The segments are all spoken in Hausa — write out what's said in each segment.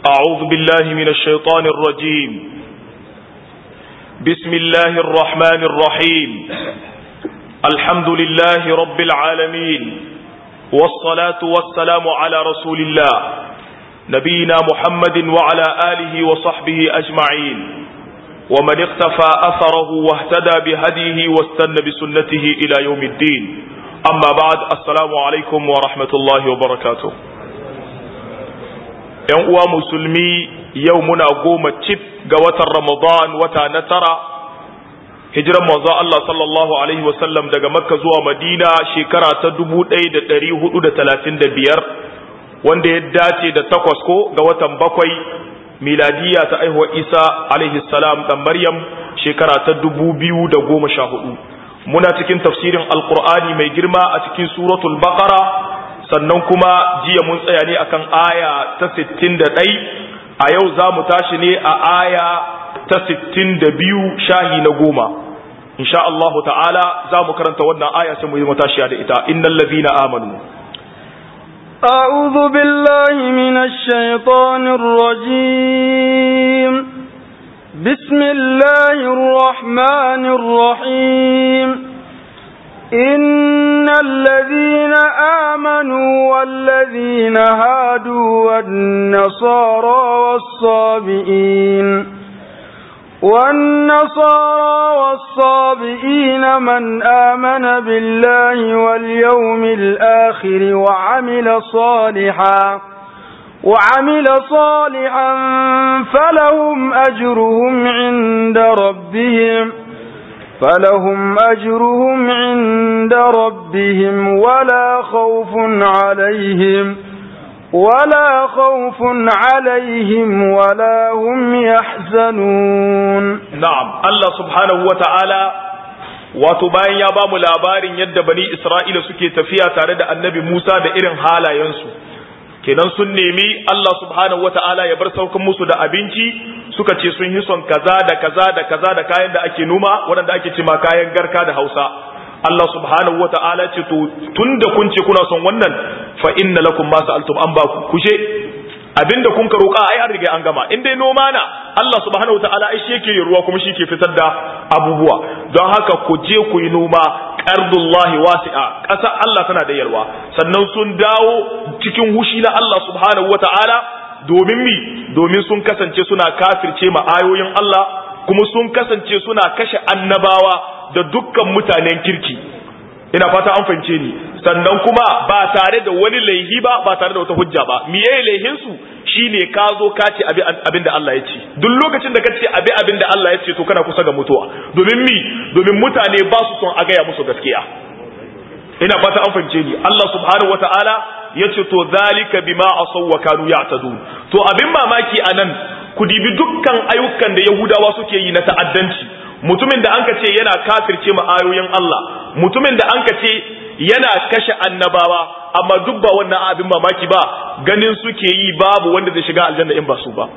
أعوذ بالله من الشيطان الرجيم بسم الله الرحمن الرحيم الحمد لله رب العالمين والصلاة والسلام على رسول الله نبينا محمد وعلى آله وصحبه أجمعين ومن اقتفى أثره واهتدى بهديه واستنى بسنته إلى يوم الدين أما بعد السلام عليكم ورحمة الله وبركاته ‘yan uwa musulmi yau muna goma cif ga watan Ramadan wata na tara, hijiran manzo Allah sallallahu Alaihi wasallam daga Makka zuwa Madina shekara ta dubu ɗaya da ɗari hudu da talatin da biyar, wanda ya dace da takwas ko ga watan bakwai miladiya ta aihuwa Isa alaihi salam ɗan Maryam shekara ta dubu biyu da goma sha hudu. Muna cikin tafsirin Alƙur'ani mai girma a cikin suratul Baqara sannan kuma jiya mun tsaya ne akan aya ta 61 a yau za mu tashi ne a aya ta 62 shahi na goma insha Allahu ta'ala za mu karanta wannan aya sai mu yi matashiya da ita innal ladina amanu أعوذ بالله من الشيطان الرجيم بسم الله الرحمن الرحيم إن الذين آمنوا والذين هادوا والنصارى والصابئين والنصارى والصابئين من آمن بالله واليوم الآخر وعمل صالحا وعمل صالحا فلهم أجرهم عند ربهم فلهم أجرهم عند ربهم ولا خوف عليهم ولا خوف عليهم ولا هم يحزنون نعم الله سبحانه وتعالى wato bayan ya bamu labarin yadda bani Isra'ila suke tafiya tare da annabi Musa da irin halayensu kenan sun nemi Allah subhanahu wata'ala ya bar saukan musu da abinci suka ce sun yi son kaza da kaza da kaza da kayan da ake noma waɗanda ake cima kayan garka da Hausa Allah subhanahu wata'ala ce to tunda kun ce kuna son wannan fa inna lakum ma sa'altum an ba ku kushe abinda kun ka roƙa ai an riga an gama in dai noma na Allah subhanahu wata'ala ai shi yake yin ruwa kuma shi ke fitar da abubuwa don haka ku je ku yi noma ardullahi wasi'a ƙasa Allah tana da yalwa sannan sun dawo cikin hushi na Allah subhanahu wata'ala domin mi domin sun kasance suna kafirce ma ayoyin Allah kuma sun kasance suna kashe annabawa da dukkan mutanen kirki ina fata an fahimce ni sannan kuma ba tare da wani laihi ba ba tare da wata hujja ba miye laihin su shine ka zo ka ce abin da Allah ya ce duk lokacin da ka ce abi abin da Allah ya ce to kana kusa ga mutuwa domin mi domin mutane ba su son a gaya musu gaskiya ina fata an fahimce ni Allah subhanahu wataala ya ce to zalika bima asaw wa kanu ya'tadun to abin mamaki anan ku dibi dukkan ayyukan da Yahudawa suke yi na ta'addanci mutumin da anka ce yana kafirce ma ayoyin Allah mutumin da anka ce yana kashe annabawa amma duk ba wannan abin mamaki ba ganin suke yi babu wanda zai shiga aljanna in ba su ba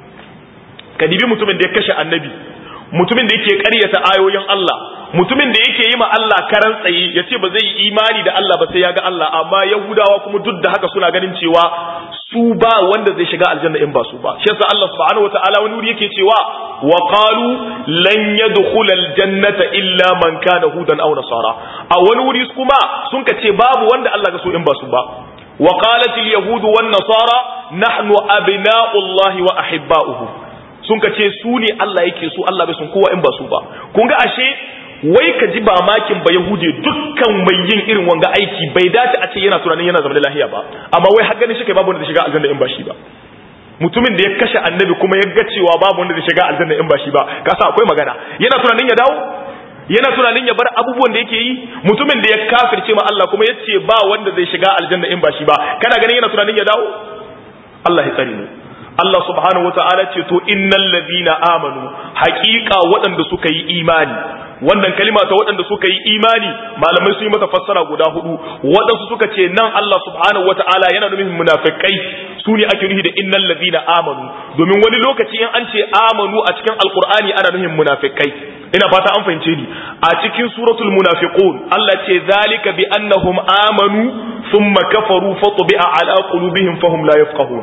ka dibi mutumin da ya kashe annabi mutumin da yake ƙaryata ayoyin Allah mutumin da yake yi ma Allah karan tsaye ya ce ba zai yi imani da Allah ba sai ya ga Allah amma Yahudawa kuma duk da haka suna ganin cewa su ba wanda zai shiga aljanna in ba su ba shi yasa Allah subhanahu wataala wani wuri yake cewa wa qalu lan yadkhula aljannata illa man kana hudan aw nasara a wani wuri kuma sun ka ce babu wanda Allah ga so in ba su ba wa qalat alyahud wan nasara nahnu abna'u Allah wa ahibba'uhu sun ka ce su ne Allah yake so Allah bai sun kowa in ba su ba kun ga ashe wai ka ji ba makin ba yahude dukkan mai yin irin wanga aiki bai dace a ce yana tunanin yana zama da lahiya ba amma wai har ganin shi kai babu wanda zai shiga aljanna in ba shi ba mutumin da ya kashe annabi kuma ya ga cewa babu wanda zai shiga aljanna in ba shi ba ka sa akwai magana yana tunanin ya dawo yana tunanin ya bar abubuwan da yake yi mutumin da ya kafirce ma Allah kuma ya ce ba wanda zai shiga aljanna in ba shi ba kana ganin yana tunanin ya dawo Allah ya tsare mu Allah subhanahu wa ta'ala ce to innal ladina amanu haqiqa waɗanda suka yi imani wannan kalima ta waɗanda suka yi imani malamai sun yi mata fassara guda hudu waɗansu suka ce nan Allah subhanahu wa ta'ala yana nufin munafikai su ne ake nufi da innal ladina amanu domin wani lokaci in an ce amanu a cikin alqur'ani ana nufin munafikai ina fata an fahimce ni a cikin suratul munafiqun Allah ce zalika bi annahum amanu thumma kafaru fatbi'a ala qulubihim fahum la yafqahun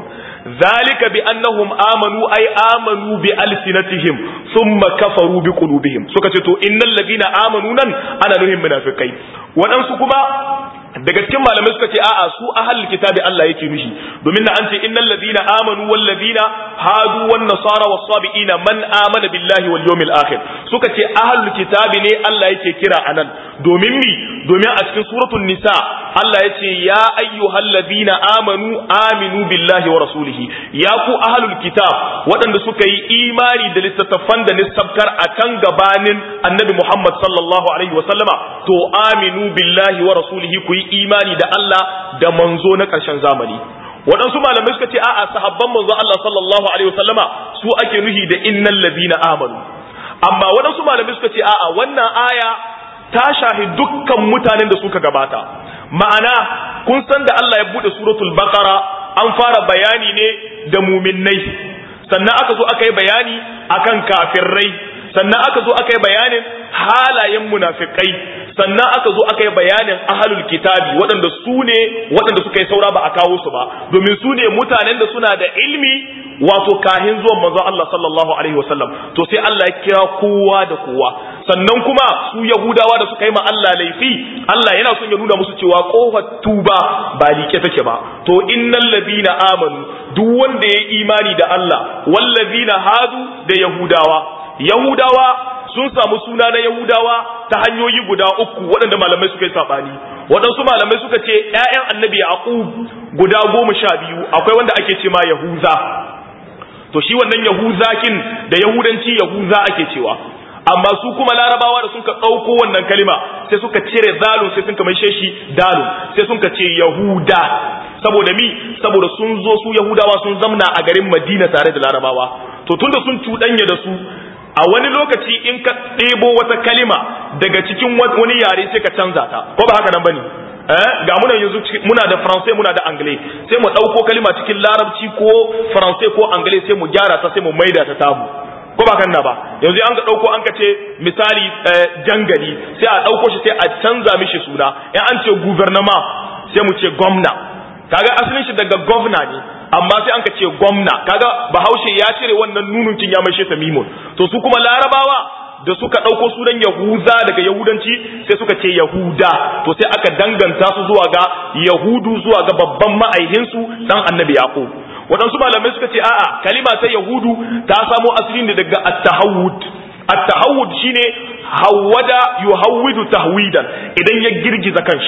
zalika bi annahum amanu ay amanu bi alsinatihim thumma kafaru bi qulubihim suka ce to innal ladina amanu nan ana nuhin munafikai waɗansu kuma daga cikin malamai suka ce a'a su ahlul kitabi Allah yake nushi domin na an ce innal ladina amanu wal ladina hadu wan nasara was sabiina man amana billahi wal yawmil akhir suka ce ahlul kitabi ne Allah yake kira anan domin mi domin a cikin suratul nisa Allah ya ce ya ayyuhal ladina amanu aminu billahi wa rasulihi ya ku ahlul kitab waɗanda suka yi imani da littattafan da nisabkar akan gabanin annabi Muhammad sallallahu alaihi wa sallama to aminu billahi wa rasulihi ku yi imani da Allah da manzo na ƙarshen zamani waɗansu malamai suka ce a'a sahabban manzo Allah sallallahu alaihi wasallama su ake nuhi da innal ladina amanu amma waɗansu malamai suka ce a'a wannan aya ta shahi dukkan mutanen da suka gabata ma'ana kun san da Allah ya bude suratul baqara an fara bayani ne da muminnai sannan aka zo aka yi bayani akan kafirrai sannan aka zo aka yi bayanin halayen munafikai sannan aka zo aka yi bayanin ahalul kitabi waɗanda su ne waɗanda suka yi saura ba a kawo su ba domin su ne mutanen da suna da ilmi wato kahin zuwan manzon Allah sallallahu alaihi wasallam to sai Allah ya kira kowa da kowa sannan kuma su yahudawa da suka yi ma Allah laifi Allah yana son ya nuna musu cewa kofar tuba ba like take ba to innal ladina amanu duk wanda ya imani da Allah wallazina hadu da yahudawa yahudawa sun samu suna na Yahudawa ta hanyoyi guda uku waɗanda malamai suka yi saɓani waɗansu malamai suka ce ‘ya'yan annabi Yaqub guda goma sha biyu akwai wanda ake ce ma Yahuza to shi wannan Yahuzakin da Yahudanci Yahuza ake cewa amma su kuma larabawa da suka ɗauko wannan kalima sai suka cire zalun sai sun mai shi dalun sai sun ce Yahuda saboda mi saboda sun zo su Yahudawa sun zamna a garin Madina tare da larabawa to tunda sun cuɗanya da su a wani lokaci in ka ɗebo wata kalima daga cikin wani yare sai ka canza ta ko ba haka nan bane eh ga muna yanzu muna da faransai muna da anglais sai mu ɗauko kalima cikin larabci ko faransai ko anglais sai mu gyara ta sai mu maida ta tabu ko ba kan na ba yanzu an ka ɗauko an ka ce misali jangali sai a ɗauko shi sai a canza mishi suna in an ce gouvernement sai mu ce gwamna kaga asalin shi daga gwamna ne amma sai an ka ce gwamna kaga bahaushe ya cire wannan nununcin ya maishe ta mimun to su kuma larabawa da suka ɗauko sunan yahuza daga yahudanci sai suka ce yahuda to sai aka danganta su zuwa ga yahudu zuwa ga babban ma'aihinsu dan annabi yaqub waɗansu malamai suka ce a'a kalima ta yahudu ta samo asali ne daga at-tahawud at-tahawud shine hawwada yuhawwidu tahwidan idan ya girgiza kanshi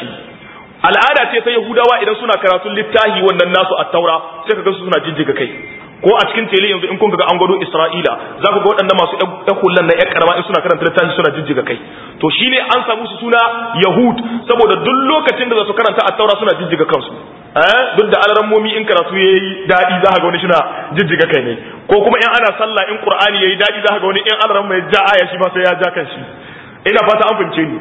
al'ada ce ta yahudawa idan suna karatun littahi wannan nasu a taura sai ka su suna jijjiga kai ko a cikin tele yanzu in kun ga an gwado isra'ila za ku ga waɗanda masu ɗan hullan na ƴan karama in suna karanta littahi suna jijjiga kai to shine an samu su suna yahud saboda duk lokacin da za su karanta a taura suna jijjiga kansu eh duk da alarammomi in karatu yayi daɗi za ka ga wani suna jijjiga kai ne ko kuma in ana sallah in qur'ani yayi daɗi za ka ga wani in alaramma ya ja aya shi ma sai ya ja kan shi ina fata an fince ni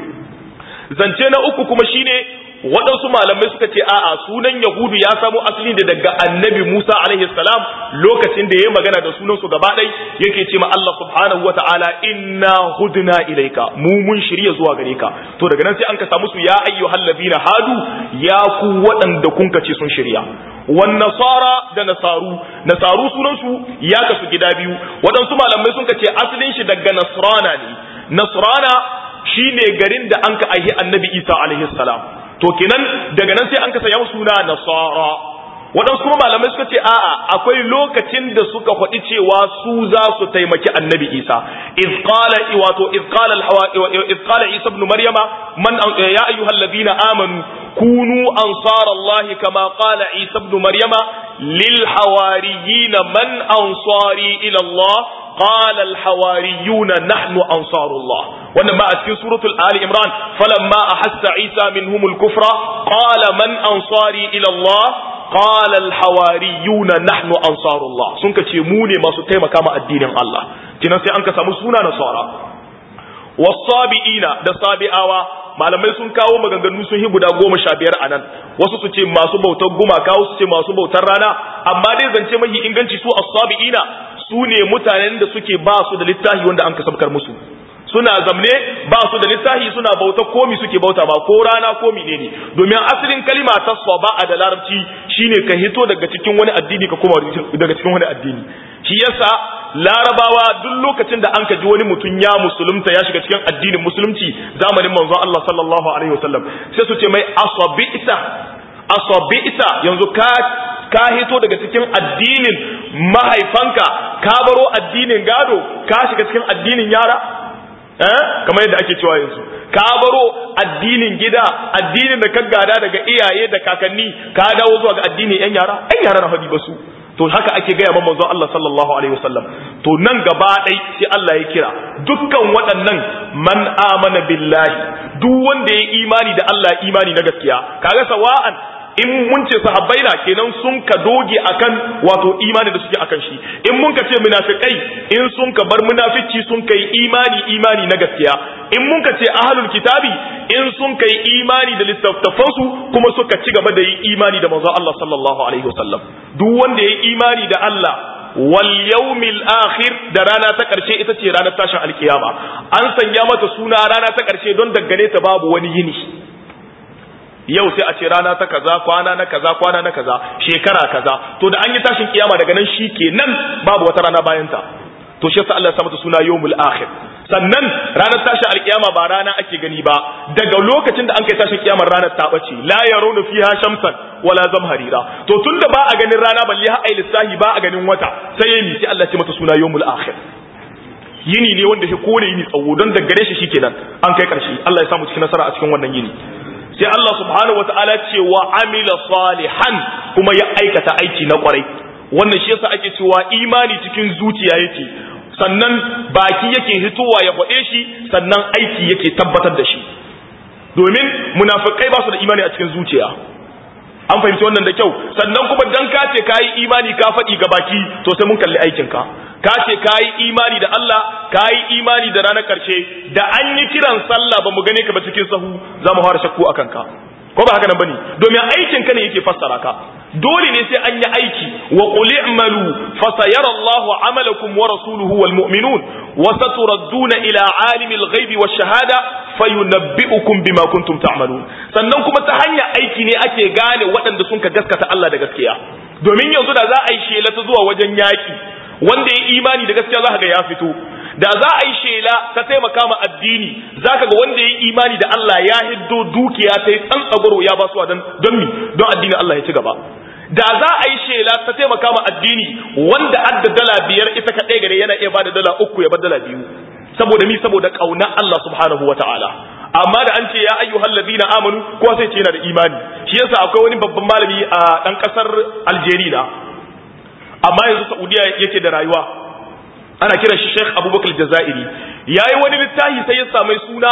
zance na uku kuma shine waɗansu malamai suka ce a'a sunan yahudu ya samo asali da daga annabi musa alaihi salam lokacin da ya magana da sunan su gaba ɗai yake ce ma allah subhanahu wa ta'ala inna hudna ilaika mu mun shirya zuwa gare ka to daga nan sai an ka samu su ya ayyuhal ladina hadu ya ku waɗanda kun ce sun shirya wan nasara da nasaru nasaru sunan su ya kasu gida biyu waɗansu malamai sun ce asalin shi daga nasrana ne nasrana shine garin da an ka aihi annabi isa alaihi salam to kenan daga nan sai an ka saya suna nasara waɗansu kuma malamai suka ce a'a akwai lokacin da suka faɗi cewa su za su taimaki annabi isa iz qala wato iz qala al iz qala isa ibn maryama man ya ayyuhal ladina amanu kunu ansar allahi kama qala isa ibn maryama lil hawariyin man ansari ila allah قال الحواريون نحن أنصار الله وإنما أسكن سورة آل إمران فلما أحس عيسى منهم الكفر قال من أنصاري إلى الله قال الحواريون نحن أنصار الله سنك تيموني ما ستيما كما الدين الله تنسي أنك سمسونا نصارى والصابئين دا صابئاوا malamai sun kawo maganganu sun yi guda goma sha biyar a nan wasu su ce masu bautar gumaka wasu su ce masu bautar rana amma dai zance mahi inganci su as-sabiina su ne mutanen da suke ba su da littafi wanda an kasabkar musu suna zamne ba su da lissahi suna bauta komi suke bauta ba ko rana ko menene domin asalin kalima ta a da larabci shine ka hito daga cikin wani addini ka koma daga cikin wani addini shi yasa larabawa duk lokacin da an ka ji wani mutum ya musulunta ya shiga cikin addinin musulunci zamanin manzon Allah sallallahu alaihi wasallam sai su ce mai asabita asabita yanzu ka ka hito daga cikin addinin mahaifanka ka baro addinin gado ka shiga cikin addinin yara eh kamar yadda ake cewa yanzu ka baro addinin gida addinin da ka gada daga iyaye da kakanni ka dawo zuwa ga addinin yan yara yan yara na hadi basu to haka ake gaya ma manzon Allah sallallahu alaihi wasallam to nan gaba dai sai Allah ya kira dukkan waɗannan man amana billahi duk wanda ya imani da Allah imani na gaskiya kaga sawa'an in mun ce sahabbai na kenan sun ka doge akan wato imani da suke akan shi in mun ka ce munafikai in sun ka bar munafici sun kai imani imani na gaskiya in mun ka ce ahlul kitabi in sun kai imani da littattafan su kuma suka ci gaba da yi imani da manzon Allah sallallahu alaihi wasallam duk wanda ya imani da Allah wal yawmil akhir da rana ta karshe ita ce ranar tashin alkiyama an sanya mata suna rana ta karshe don daggane ta babu wani yini yau sai a ce rana ta kaza kwana na kaza kwana na kaza shekara kaza to da an yi tashin kiyama daga nan shi kenan babu wata rana bayan ta to shi yasa Allah ya sa mata suna yawmul akhir sannan ranar tashin alkiyama ba rana ake gani ba daga lokacin da an kai tashin kiyamar ranar ta bace la yarawna fiha shamsan wala zamharira to tunda ba a ganin rana balle har ai lissahi ba a ganin wata sai yayi sai Allah ya ce mata suna yawmul akhir yini ne wanda shi kone yini tsawo don daga gare shi shikenan an kai karshe Allah ya samu cikin nasara a cikin wannan yini sai Allah subhanahu wataala ce wa amila salihan kuma ya aikata aiki na kwarai wannan shi yasa ake cewa imani cikin zuciya yake sannan baki yake hitowa ya faɗe shi sannan aiki yake tabbatar da shi domin munafikai ba su da imani a cikin zuciya an fahimci wannan da kyau sannan kuma dan ka ce kayi imani ka faɗi ga baki to sai mun kalli aikin ka ka ce kayi imani da Allah kayi imani da ranar karshe da an yi kiran sallah ba mu gane ka ba cikin sahu za mu fara shakku akan ka ko ba haka nan bane domin aikin ka ne yake fassara ka dole ne sai an yi aiki wa qul i'malu fa sayara Allahu amalakum wa rasuluhu wal mu'minun wa saturadduna ila alimil ghaibi wash shahada fayunabbi'ukum bima kuntum ta'malun sannan kuma ta hanyar aiki ne ake gane waɗanda sun ka gaskata Allah da gaskiya domin yanzu da za a yi shela ta zuwa wajen yaki wanda ya imani da gaskiya za ka ga ya fito da za a yi shela ta taimaka ma addini za ka ga wanda ya yi imani da Allah ya hiddo dukiya ta yi tsantsagoro ya ba su don mi don addinin Allah ya ci gaba da za a yi shela ta taimaka ma addini wanda adda dala biyar ita kaɗai gare yana iya ba da dala uku ya bar dala biyu saboda mi saboda ƙauna Allah subhanahu wa ta'ala amma da an ce ya ayyuhal ladina amanu kowa sai ce yana da imani shi yasa akwai wani babban malami a ɗan ƙasar Algeria amma yanzu Saudiya yake da rayuwa ana kiran shi Sheikh Abubakar Jazairi yayi wani littafi sai ya samu suna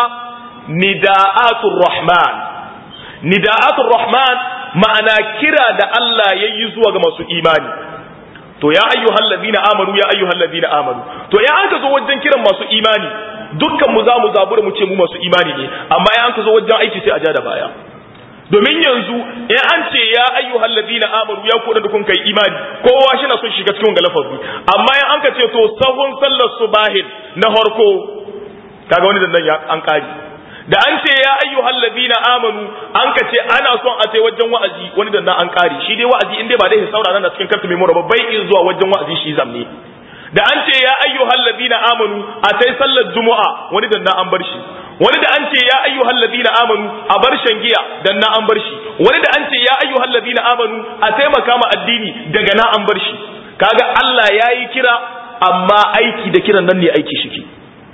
Nida'atul Rahman Nida'atul Rahman ma'ana kira da Allah yayi zuwa ga masu imani to ya ayyuhal ladina amanu ya ayyuhal ladina amanu to ya an ka zo wajen kiran masu imani dukkan mu za mu zabura mu ce mu masu imani ne amma ya an ka zo wajen aiki sai a ja da baya domin yanzu in an ce ya ayyuhal ladina amanu ya kuɗa da kun kai imani kowa shi na son shiga cikin galafazi amma in an ka ce to sahun sallar subahin na harko kaga wani dandan ya an kari da an ce ya ayyuhal ladina amanu an ka ce ana son a tai wajen wa'azi wani dandan an kari shi dai wa'azi in dai ba dai saurara na cikin kartu mai mura bai in zuwa wajen wa'azi shi zamne da an ce ya ayyuhal ladina amanu a tai sallar juma'a wani dandan an bar shi wani da an ce ya ayyuhal ladina amanu a bar shan giya dan na an bar shi wani da an ce ya ayyuhal ladina amanu a taimaka ma addini daga na an bar shi kaga Allah yayi kira amma aiki da kiran nan ne aiki shike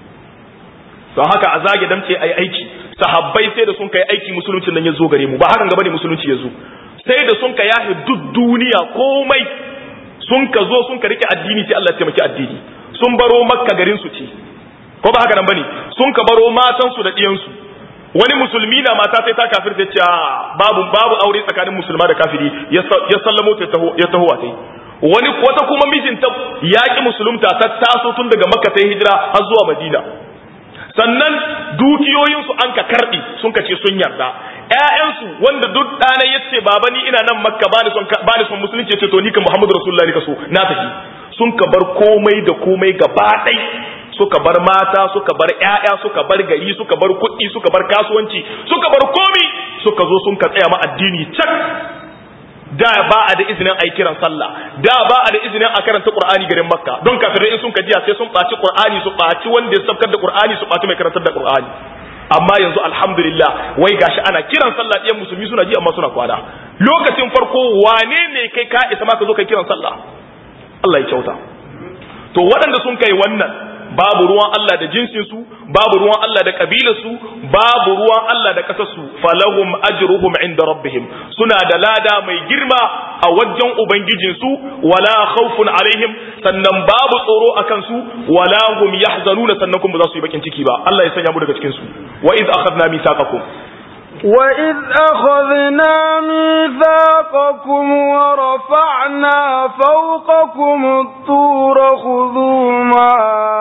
don haka a zage damce ayi aiki sahabbai sai da sun kai aiki musulunci nan ya zo gare mu ba hakan gaba ne musulunci ya zo sai da sun ka yahi duk duniya komai sun ka zo sun ka rike addini sai Allah ya taimaki addini sun baro makka garin su ce ko ba haka nan bane sun ka baro matan su da diyan su wani musulmi na mata sai ta kafir ta ce babu babu aure tsakanin musulma da kafiri ya sallamo ta taho ya taho tai wani wata kuma mijinta yaƙi musulunta ta taso tun daga makka ta hijira har zuwa madina sannan dukiyoyinsu an ka karɓi sun ka ce sun yarda ƴaƴansu wanda duk ɗana ya ce baba ni ina nan makka ba ni son ba ni son musulunci ce to ni kan muhammadu rasulullahi ka so na tafi sun ka bar komai da komai gaba ɗai suka bar mata suka bar ƴaƴa suka bar gari suka bar kuɗi suka bar kasuwanci suka bar komi suka zo sun ka tsaya ma addini can da ba a da izinin a yi kiran sallah da ba a da izinin a karanta qur'ani garin makka don kafirai in sun kajiya sai sun ɓaci qur'ani su ɓaci wanda ya sabkar da qur'ani su ɓaci mai karantar da qur'ani amma yanzu alhamdulillah wai gashi ana kiran sallah ɗiyan musulmi suna ji amma suna kwana lokacin farko wane ne kai ka isa ma ka zo kai kiran sallah Allah ya kyauta to waɗanda sun kai wannan babu ruwan Allah da jinsinsu babu ruwan Allah da kabilarsu babu ruwan Allah da ƙasarsu falahum ajruhum inda rabbihim suna da lada mai girma a wajen ubangijinsu wala khawfun alaihim sannan babu tsoro a kansu wala hum yahzanuna sannan kuma ba za su yi bakin ciki ba Allah ya sanya mu daga cikin su wa iz akhadna mithaqakum وإذ أخذنا ميثاقكم ورفعنا فوقكم الطور خذوا ما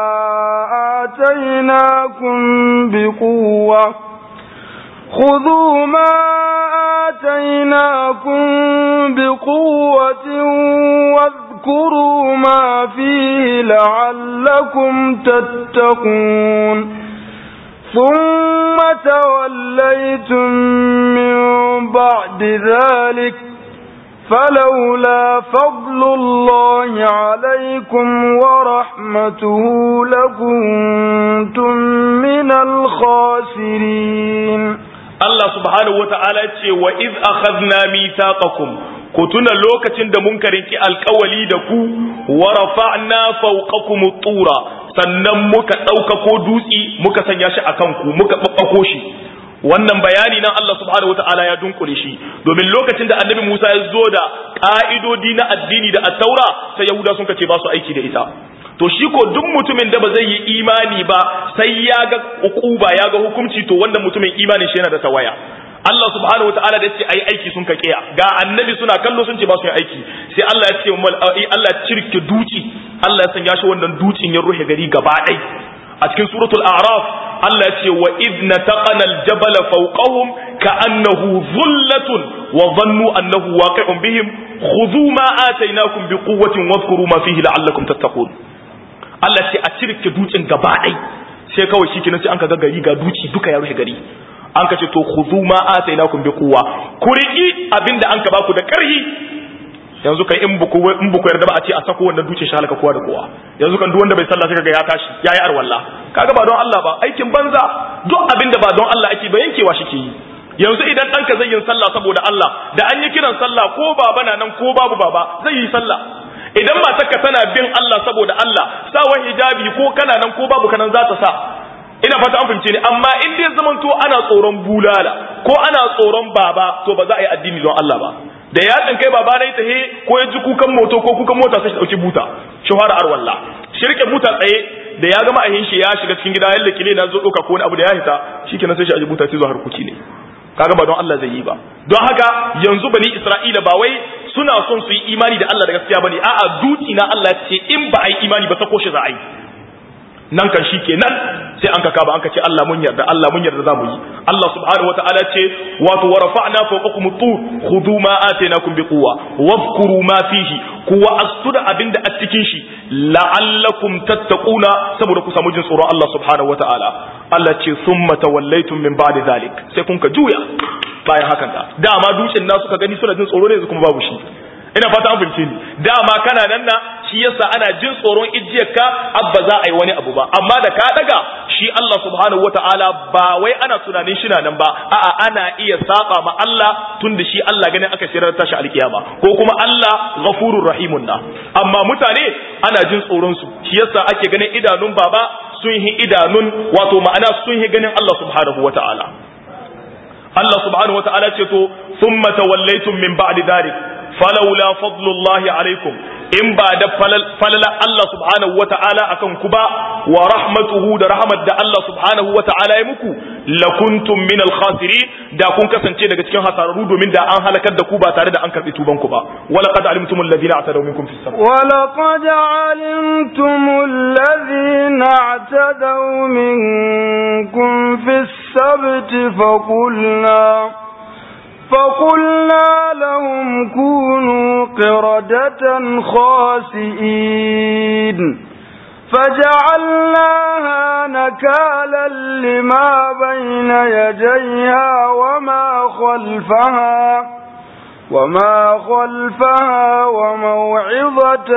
آتيناكم بقوة خذوا ما آتيناكم بقوة واذكروا ما فيه لعلكم تتقون ثم توليتم من بعد ذلك فلولا فضل الله عليكم ورحمته لكنتم من الخاسرين Allah subhanahu wa ta'ala ce wa iz akhadna mithaqakum ku tuna lokacin da mun karinki alkawali da ku wa rafa'na fawqakum tura sannan muka ɗaukako dutsi muka sanya shi akan ku muka babbako shi wannan bayani nan Allah subhanahu wata'ala ya dunkule shi domin lokacin da annabi Musa ya zo da ka'idodi na addini da at-taura sai Yahuda sun kace ba su aiki da ita to shi ko duk mutumin da ba zai yi imani ba sai ya ga ukuba ya ga hukunci to wannan mutumin imanin shi yana da tawaya Allah subhanahu wataala da yace ayi aiki sun ka kiya ga annabi suna kallo sun ce ba su yi aiki sai Allah ya ce Allah ya cirke duci Allah ya sanya shi wannan ducin ya ruhe gari gaba ɗai a cikin suratul a'raf Allah ya ce wa idna taqana al-jabal fawqahum ka'annahu dhullatun wa dhannu annahu waqi'un bihim khudhu ma atainakum biquwwatin wadhkuru ma fihi la'allakum tattaqun Allah ce a cirke dutsen gaba ɗai sai kawai shi kenan sai an ka ga gari ga duci duka ya rufe gari an ka ce to khudhu ma atainakum biquwwa ku riki abinda an ka baku da karhi yanzu kan in buku in buku yarda ba a ce a sako wannan duce shi halaka kowa da kowa yanzu kan duk wanda bai sallah sai kaga ya tashi yayi arwalla kaga ba don Allah ba aikin banza duk abinda ba don Allah ake ba yankewa shi ke yi yanzu idan ɗanka zai yin sallah saboda Allah da an yi kiran sallah ko baba na nan ko babu baba zai yi sallah idan matarka tana bin Allah saboda Allah sawa hijabi ko kana nan ko babu kanan za ta sa ina fata an fahimce ni amma in dai zaman to ana tsoron bulala ko ana tsoron baba to ba za a yi addini don Allah ba da ya kai baba na ta he ko ya ji kukan moto ko kukan mota sai shi dauki buta shahara arwalla shirke buta tsaye da ya gama ahin shi ya shiga cikin gida yalla kile na zo doka ko wani abu da ya hita shikenan sai shi aji buta sai zo harkuki ne kaga ba don Allah zai yi ba don haka yanzu bani Isra'ila ba wai suna son su yi imani da Allah da gaskiya bane a'a duti na Allah ce in ba a yi imani ba sako shi za a yi nan kan shi kenan sai an kaka ba an ka ce Allah mun yarda Allah mun yarda za mu yi Allah subhanahu wataala ce wato wa rafa'na fawqakum tur khudhu ma atainakum biquwa wadhkuru ma fihi kuwa astuda abinda a cikin shi la'allakum tattaquna saboda ku samu jin tsoron Allah subhanahu wataala Allah ce summa tawallaytum min ba'di zalik sai kun ka juya bayan hakan da dama dutsen na suka gani suna jin tsoro ne yanzu kuma babu shi ina fata an fahimce ni dama kana nan na shi yasa ana jin tsoron ijiyarka abba za a yi wani abu ba amma da ka daga shi Allah subhanahu wataala ba wai ana tunanin shi nan ba a'a ana iya saba ma Allah tun da shi Allah ganin aka shirar tashi alkiyama ko kuma Allah ghafurur rahimun na amma mutane ana jin tsoron su shi yasa ake ganin idanun baba sun yi idanun wato ma'ana sun yi ganin Allah subhanahu wataala Allah subhanahu wataala ce to thumma tawallaytum min ba'di dhalik falaula fadlullahi alaikum in ba da falala Allah subhanahu wa ta'ala akan ku ba wa rahmatuhu da rahmat da Allah subhanahu wa ta'ala ya muku lakuntum min al-khasirin da kun kasance daga cikin hasararru domin da an halakar da ku ba tare da an karbi tuban ku ba wala qad alimtum alladhina atadaw minkum fis sabr wala qad alimtum alladhina atadaw minkum fis sabt faqulna فقلنا لهم كونوا قردة خاسئين فجعلناها نكالا لما بين يديها وما خلفها وما خلفها وموعظة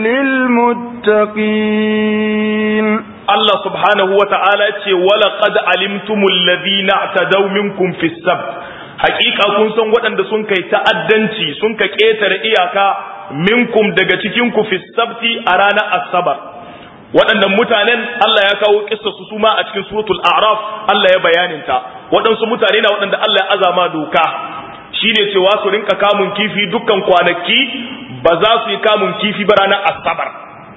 للمتقين Allah subhanahu wa ta'ala ce, Wala qad alimtumul ladina tadaw minkum fi sabt Hakika kun san waɗanda sun kai ta'addanci sun ka ƙetare iyaka minkum daga cikin ku fi sabti a ranar Asabar. Waɗannan mutanen Allah ya kawo kissa su suma a cikin suratul A'raf Allah ya bayaninta. Waɗansu mutane na waɗanda Allah ya azama doka. Shine cewa su rinka kamun kifi dukkan kwanaki ba za su yi kamun kifi ba ranar Asabar.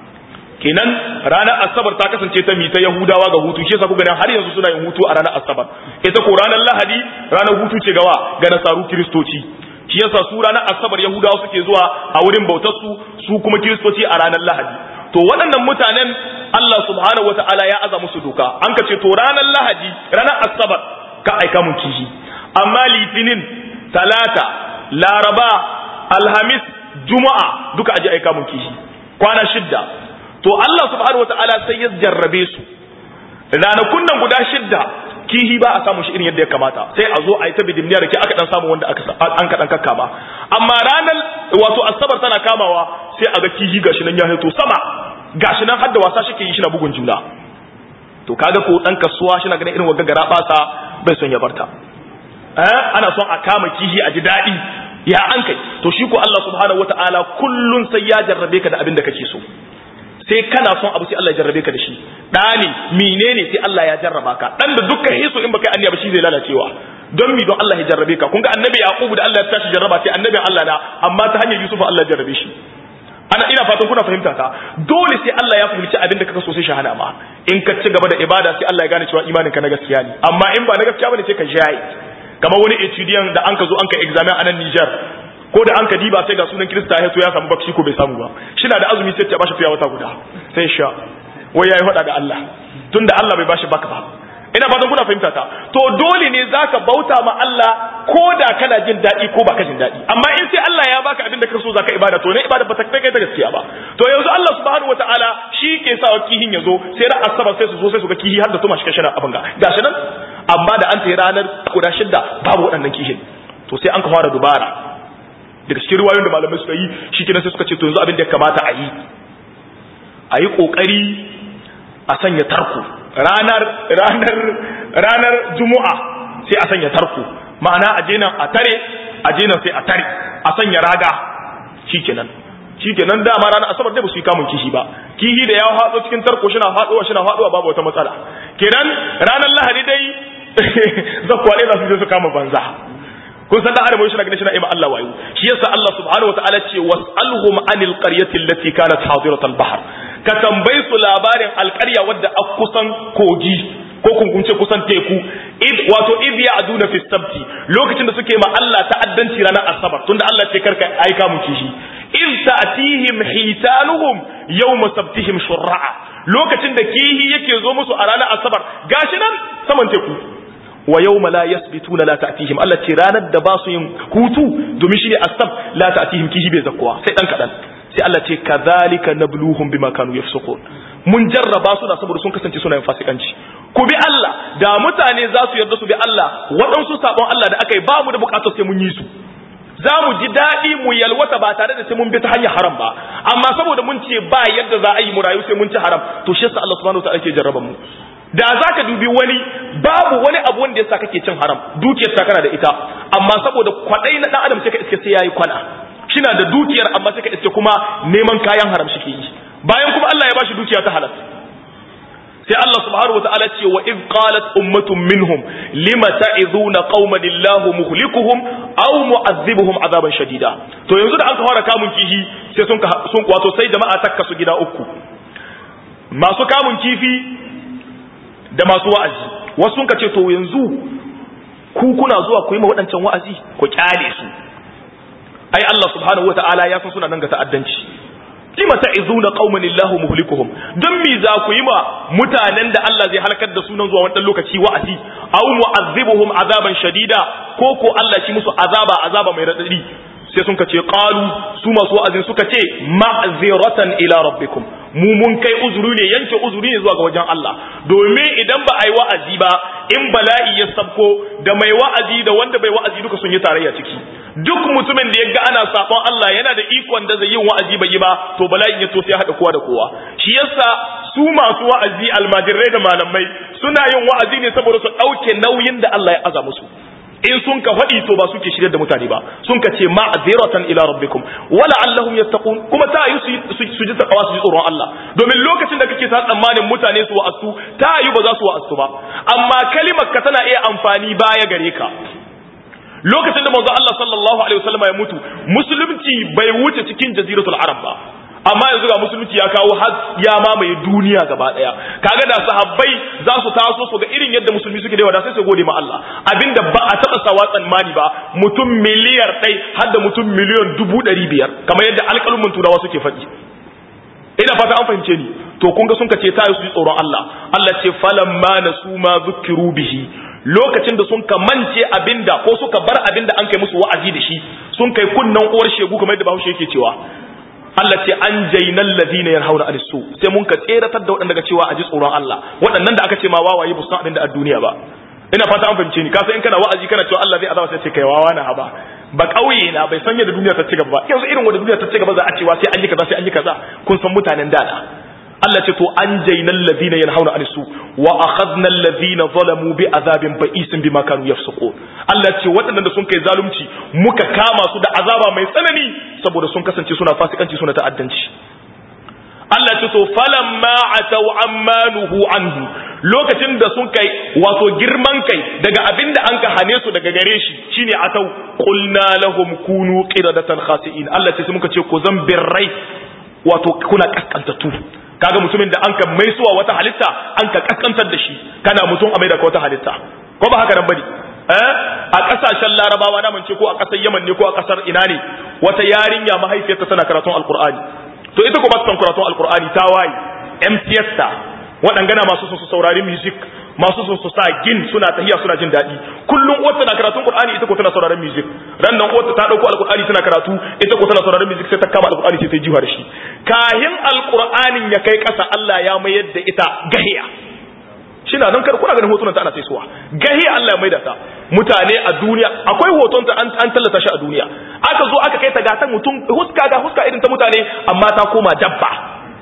kenan ranar asabar ta kasance ta mita yahudawa ga hutu shi yasa kuka har yanzu suna yin hutu a ranar asabar ita ko ranar lahadi ranar hutu ce gawa ga nasaru kiristoci shi yasa su ranar asabar yahudawa suke zuwa a wurin bautar su su kuma kiristoci a ranar lahadi to waɗannan mutanen Allah subhanahu wata'ala ya aza musu doka an ka ce to ranar lahadi ranar asabar ka aika mun kishi amma litinin talata laraba alhamis juma'a duka aje aika mun kishi kwana shidda to Allah subhanahu wataala sai ya jarrabe su ranakun nan guda shidda kihi ba a samu shi irin yadda ya kamata sai a zo a yi ta bidimniya da ke aka dan samu wanda aka an ka dan kakkama amma ranar wato asabar tana kamawa sai a ga kihi gashi nan ya hito sama gashi nan har da wasa shi ke yi shi na bugun juna to kaga ko dan kasuwa shi na ganin irin wagga gara basa bai son ya barta eh ana son a kama kihi a ji daɗi ya an kai to shi ko Allah subhanahu wataala kullun sai ya jarrabe ka da abin da kake so sai kana son abu sai Allah ya jarrabe ka da shi ɗani menene sai Allah ya jarraba ka dan da dukkan hiso in baka anniya ba shi zai lalacewa don mi don Allah ya jarrabe ka kun ga annabi yaqubu da Allah ya tashi jarraba sai annabin Allah na amma ta hanyar yusuf Allah ya jarrabe shi ana ina fatan kuna fahimta ta dole sai Allah ya fahimci abin da kaka so sai shahada ma in ka ci gaba da ibada sai Allah ya gane cewa imanin ka na gaskiya ne amma in ba na gaskiya bane sai ka jaye kamar wani etudiant da an ka zo an ka examen a nan Niger ko da an ka diba sai ga sunan Kirista ya so ya samu bakshi ko bai samu ba shi na da azumi sai ya bashi fiya wata guda sai sha wai yayi faɗa da Allah tunda Allah bai bashi baka ba ina fatan kuna fahimta ta to dole ne zaka bauta ma Allah ko da kana jin daɗi ko baka jin daɗi amma in sai Allah ya baka abin da ka so zaka ibada to ne ibada ba ta kai ta gaskiya ba to yanzu Allah subhanahu wataala shi ke sa kihin ya zo sai ran asabar sai su zo sai su ga kihi har da tuma shi shana abin ga gashi nan amma da an tayi ranar guda shidda babu waɗannan kihin to sai an ka fara dubara daga cikin ruwayoyin da malamai suka yi shi kenan sai suka ce to yanzu abin da ya kamata a yi a yi kokari a sanya tarko ranar ranar ranar juma'a sai a sanya tarko ma'ana a je nan a tare a je nan sai a tare a sanya raga shikenan shikenan dama ranar asabar dai ba su yi kamun kishi ba kihi da ya haɗo cikin tarko shi na haɗowa shi na haɗowa babu wata matsala kenan ranar lahadi dai zakwa ne za su je su kama banza kun san da adam shi na ganin shi na ima Allah wayo shi yasa Allah subhanahu wataala ce was'alhum anil qaryati allati kanat hadirat al-bahr ka tambayi su labarin alƙarya wadda a kusan kogi ko kunkunce kusan teku id wato id ya'duna fi sabti lokacin da suke ma Allah ta'addanci ranar asabar tunda Allah ce karka aika mu kishi id ta'tihim hitanuhum yawma sabtihim shurra'a lokacin da kihi yake zo musu a ranar asabar gashi nan saman teku wa yawma la yasbituna la ta'tihim Allah ce ranar da ba su yin hutu domin shine asab la ta'tihim kihi bai zakkuwa sai dan kadan sai Allah ce kadhalika nabluhum bima kanu yafsukun mun jarraba su da saboda sun kasance suna yin fasikanci ku bi Allah da mutane za su yarda su bi Allah waɗansu sabon Allah da aka yi ba mu da bukatar sai mun yi su za mu ji daɗi mu yalwata ba tare da sai mun bi ta hanyar haram ba amma saboda mun ce ba yadda za a yi mu rayu sai mun ci haram to shi yasa Allah subhanahu wataala ke jarraba mu da za ka dubi wani babu wani abu wanda yasa kake cin haram dukiyar ta kana da ita amma saboda kwaɗai na ɗan adam sai ka iske sai yayi kwana shina da dukiyar amma sai ka iske kuma neman kayan haram shi ke yi bayan kuma Allah ya bashi dukiya ta halal sai Allah subhanahu wa ta'ala ce wa id qalat ummatun minhum lima ta'iduna qauman illahu muhlikuhum aw mu'adhibuhum azaban shadida to yanzu da an ka fara kamun kifi sai sun sun wato sai jama'a takka su gida uku masu kamun kifi da masu wa'azi wasu sun ka ce to yanzu ku kuna zuwa ku yi ma waɗancan wa'azi ku kyale su ai Allah subhanahu wa ta'ala ya san suna nan ga ta'addanci lima ta'izuna qauman illahu muhlikuhum dan mi za ku yi ma mutanen da Allah zai halakar da sunan zuwa wannan lokaci wa'azi aw mu'azzibuhum azaban shadida ko ko Allah shi musu azaba azaba mai radadi sai sun kace qalu su masu wa'azin suka ce ma'ziratan ila rabbikum mu mun kai uzuri ne yanke uzuri ne zuwa ga wajen Allah domin idan ba a yi wa'azi ba in bala'i ya sabko da mai wa'azi da wanda bai wa'azi duka sun yi tarayya ciki duk mutumin da ya ga ana sabon Allah yana da ikon da zai yin wa'azi bai yi ba to bala'in ya to sai haɗa kowa da kowa shi yasa su masu wa'azi almajirai da malamai suna yin wa'azi ne saboda su ɗauke nauyin da Allah ya aza musu in sun ka faɗi to ba suke shirya da mutane ba sun ka ce ma'aziratan ila rabbikum wala allahum yattaqun kuma ta yi su ji takawa su ji tsoron Allah domin lokacin da kake sa tsammanin mutane su wa'astu ta yi ba za su wa'astu ba amma kalimar ka tana iya amfani baya gare ka lokacin da manzo Allah sallallahu alaihi wasallam ya mutu musulunci bai wuce cikin jaziratul arab ba amma yanzu ga musulunci ya kawo har ya mamaye duniya gaba daya kaga da sahabbai za su taso su ga irin yadda musulmi suke da sai su gode ma Allah abinda ba a taba sawa tsammani ba mutum miliyar ɗai har da mutum miliyan dubu ɗari biyar kamar yadda alƙalumin turawa suke faɗi ina fata an fahimce ni to kun ga sun ka ce ta su ji tsoron Allah Allah ce falamma nasu ma zukiru bihi lokacin da sun ka mance abinda ko suka bar abinda an kai musu wa'azi da shi sun kai kunnan uwar shegu kamar yadda Bahaushe yake cewa Allah ce an jainal ladina yanhauna anis su sai mun ka tseratar da waɗanda ga cewa a ji tsoron Allah waɗannan da aka ce ma wawaye ba su san abin da a duniya ba ina fata an fahimce ni ka san in kana wa'azi kana cewa Allah zai azaba sai ce kai wawa na haba ba kauye na bai san yadda duniya ta ci gaba ba yanzu irin wanda duniya ta ci gaba za a cewa sai an yi kaza sai an yi kaza kun san mutanen da Allah ce to an jainal ladina yanhauna anis su wa akhadna alladhina zalamu bi azabin ba'isin bima kanu yafsukun Allah ce waɗannan da sun kai zalunci muka kama su da azaba mai tsanani saboda sun kasance suna fasikanci suna ta'addanci Allah ce to falamma ataw ammanuhu anhu lokacin da sun kai wato girman kai daga abinda an ka hane su daga gare shi shine atau qulna lahum kunu qiradatan khasi'in Allah ce sai muka ce ku zan birrai wato kuna kaskantatu kaga mutumin da an ka maisuwa wata halitta an ka kaskantar da shi kana mutum a mai da wata halitta ko ba haka nan bane eh a kasashen larabawa na ce ko a kasar yaman ne ko a kasar ina ne wata yarinya mahaifiyarta tana karatun alqur'ani to ita ko ba ta karatun alqur'ani ta waye MCS ta waɗangana masu sun su saurari music masu sun su sa gin suna tahiya suna jin daɗi kullum uwarta na karatun qur'ani ita ko tana sauraron music ran nan uwarta ta dauko alqur'ani tana karatu ita ko tana sauraron music sai ta kama alqur'ani sai ta jiwa da shi kahin alqur'anin ya kai ƙasa Allah ya mayar da ita gahiya shina nan kar kuna ganin hotunan ta ana saisuwa gahiya Allah ya maida ta mutane a duniya akwai hoton ta an, an tallata shi a duniya aka zo aka kai ta ga ta mutum huska ga huska irin ta mutane amma ta koma dabba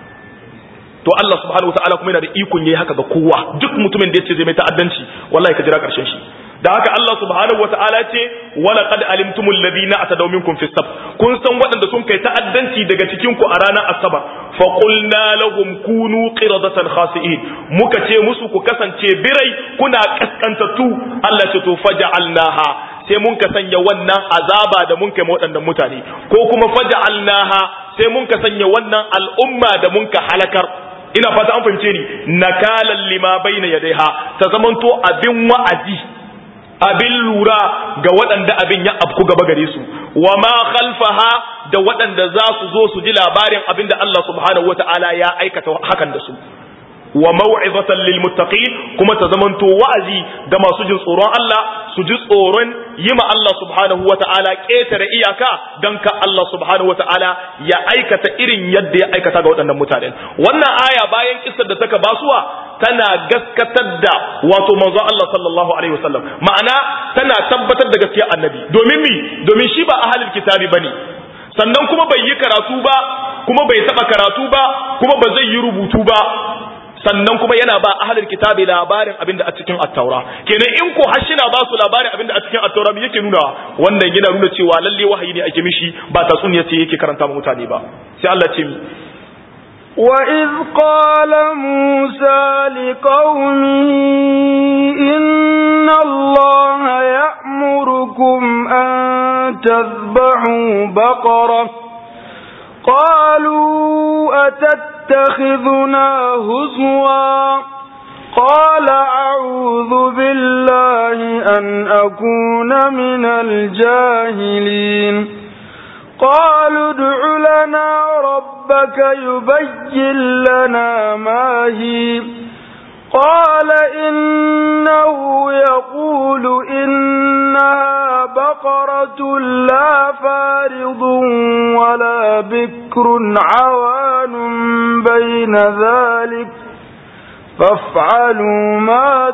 to Allah subhanahu wataala kuma yana da ikon yayi haka ga kowa duk mutumin da yace zai mai ta'addanci wallahi ka jira karshen shi da haka Allah subhanahu wataala ce wala qad alimtumul ladina atadaw minkum fi sab kun san waɗanda sun kai ta'addanci daga cikin ku a ranar asabar fa qulna lahum kunu qiradatan khasi'in muka ce musu ku kasance birai kuna kaskantattu Allah ce to faja'alnaha sai mun ka sanya wannan azaba da mun kai waɗannan mutane ko kuma faja'alnaha sai mun ka sanya wannan al'umma da mun ka halakar ina fata an fahimce ni nakalan lima baina yadaiha ta zamanto abin wa'azi abin lura ga waɗanda abin ya afku gaba gare su wa ma khalfaha da waɗanda za su zo su ji labarin abin da Allah subhanahu wata'ala ya aikata hakan da su wa mau'izatan lil muttaqin kuma ta zamanto wa'azi ga masu jin tsoron Allah su ji tsoron yima Allah subhanahu wata'ala ketare iyaka dan ka Allah subhanahu wata'ala ya aikata irin yadda ya aikata ga waɗannan mutanen wannan aya bayan kissar da taka basuwa tana gaskatar da wato manzo Allah sallallahu alaihi wasallam ma'ana tana tabbatar da gaskiya annabi domin mi domin shi ba ahlul kitabi bane sannan kuma bai yi karatu ba kuma bai taba karatu ba kuma ba zai yi rubutu ba sannan kuma yana ba ahlul kitabi labarin abinda a cikin at-taura kenan in ko har shina ba su labarin abinda a cikin at-taura me yake nuna wannan yana nuna cewa lalle wahayi ne ake mishi ba tatsuniya ce yake karanta ma mutane ba sai Allah ce mi وإذ قال موسى لقومه إن الله يأمركم أن تذبحوا بقرة قالوا أتتخذنا هزوا قال أعوذ بالله أن أكون من الجاهلين قالوا ادع لنا ربك يبين لنا ما هي قال إنه يقول إنها بقرة لا فارض ولا بكر عوان بين ذلك فافعلوا ما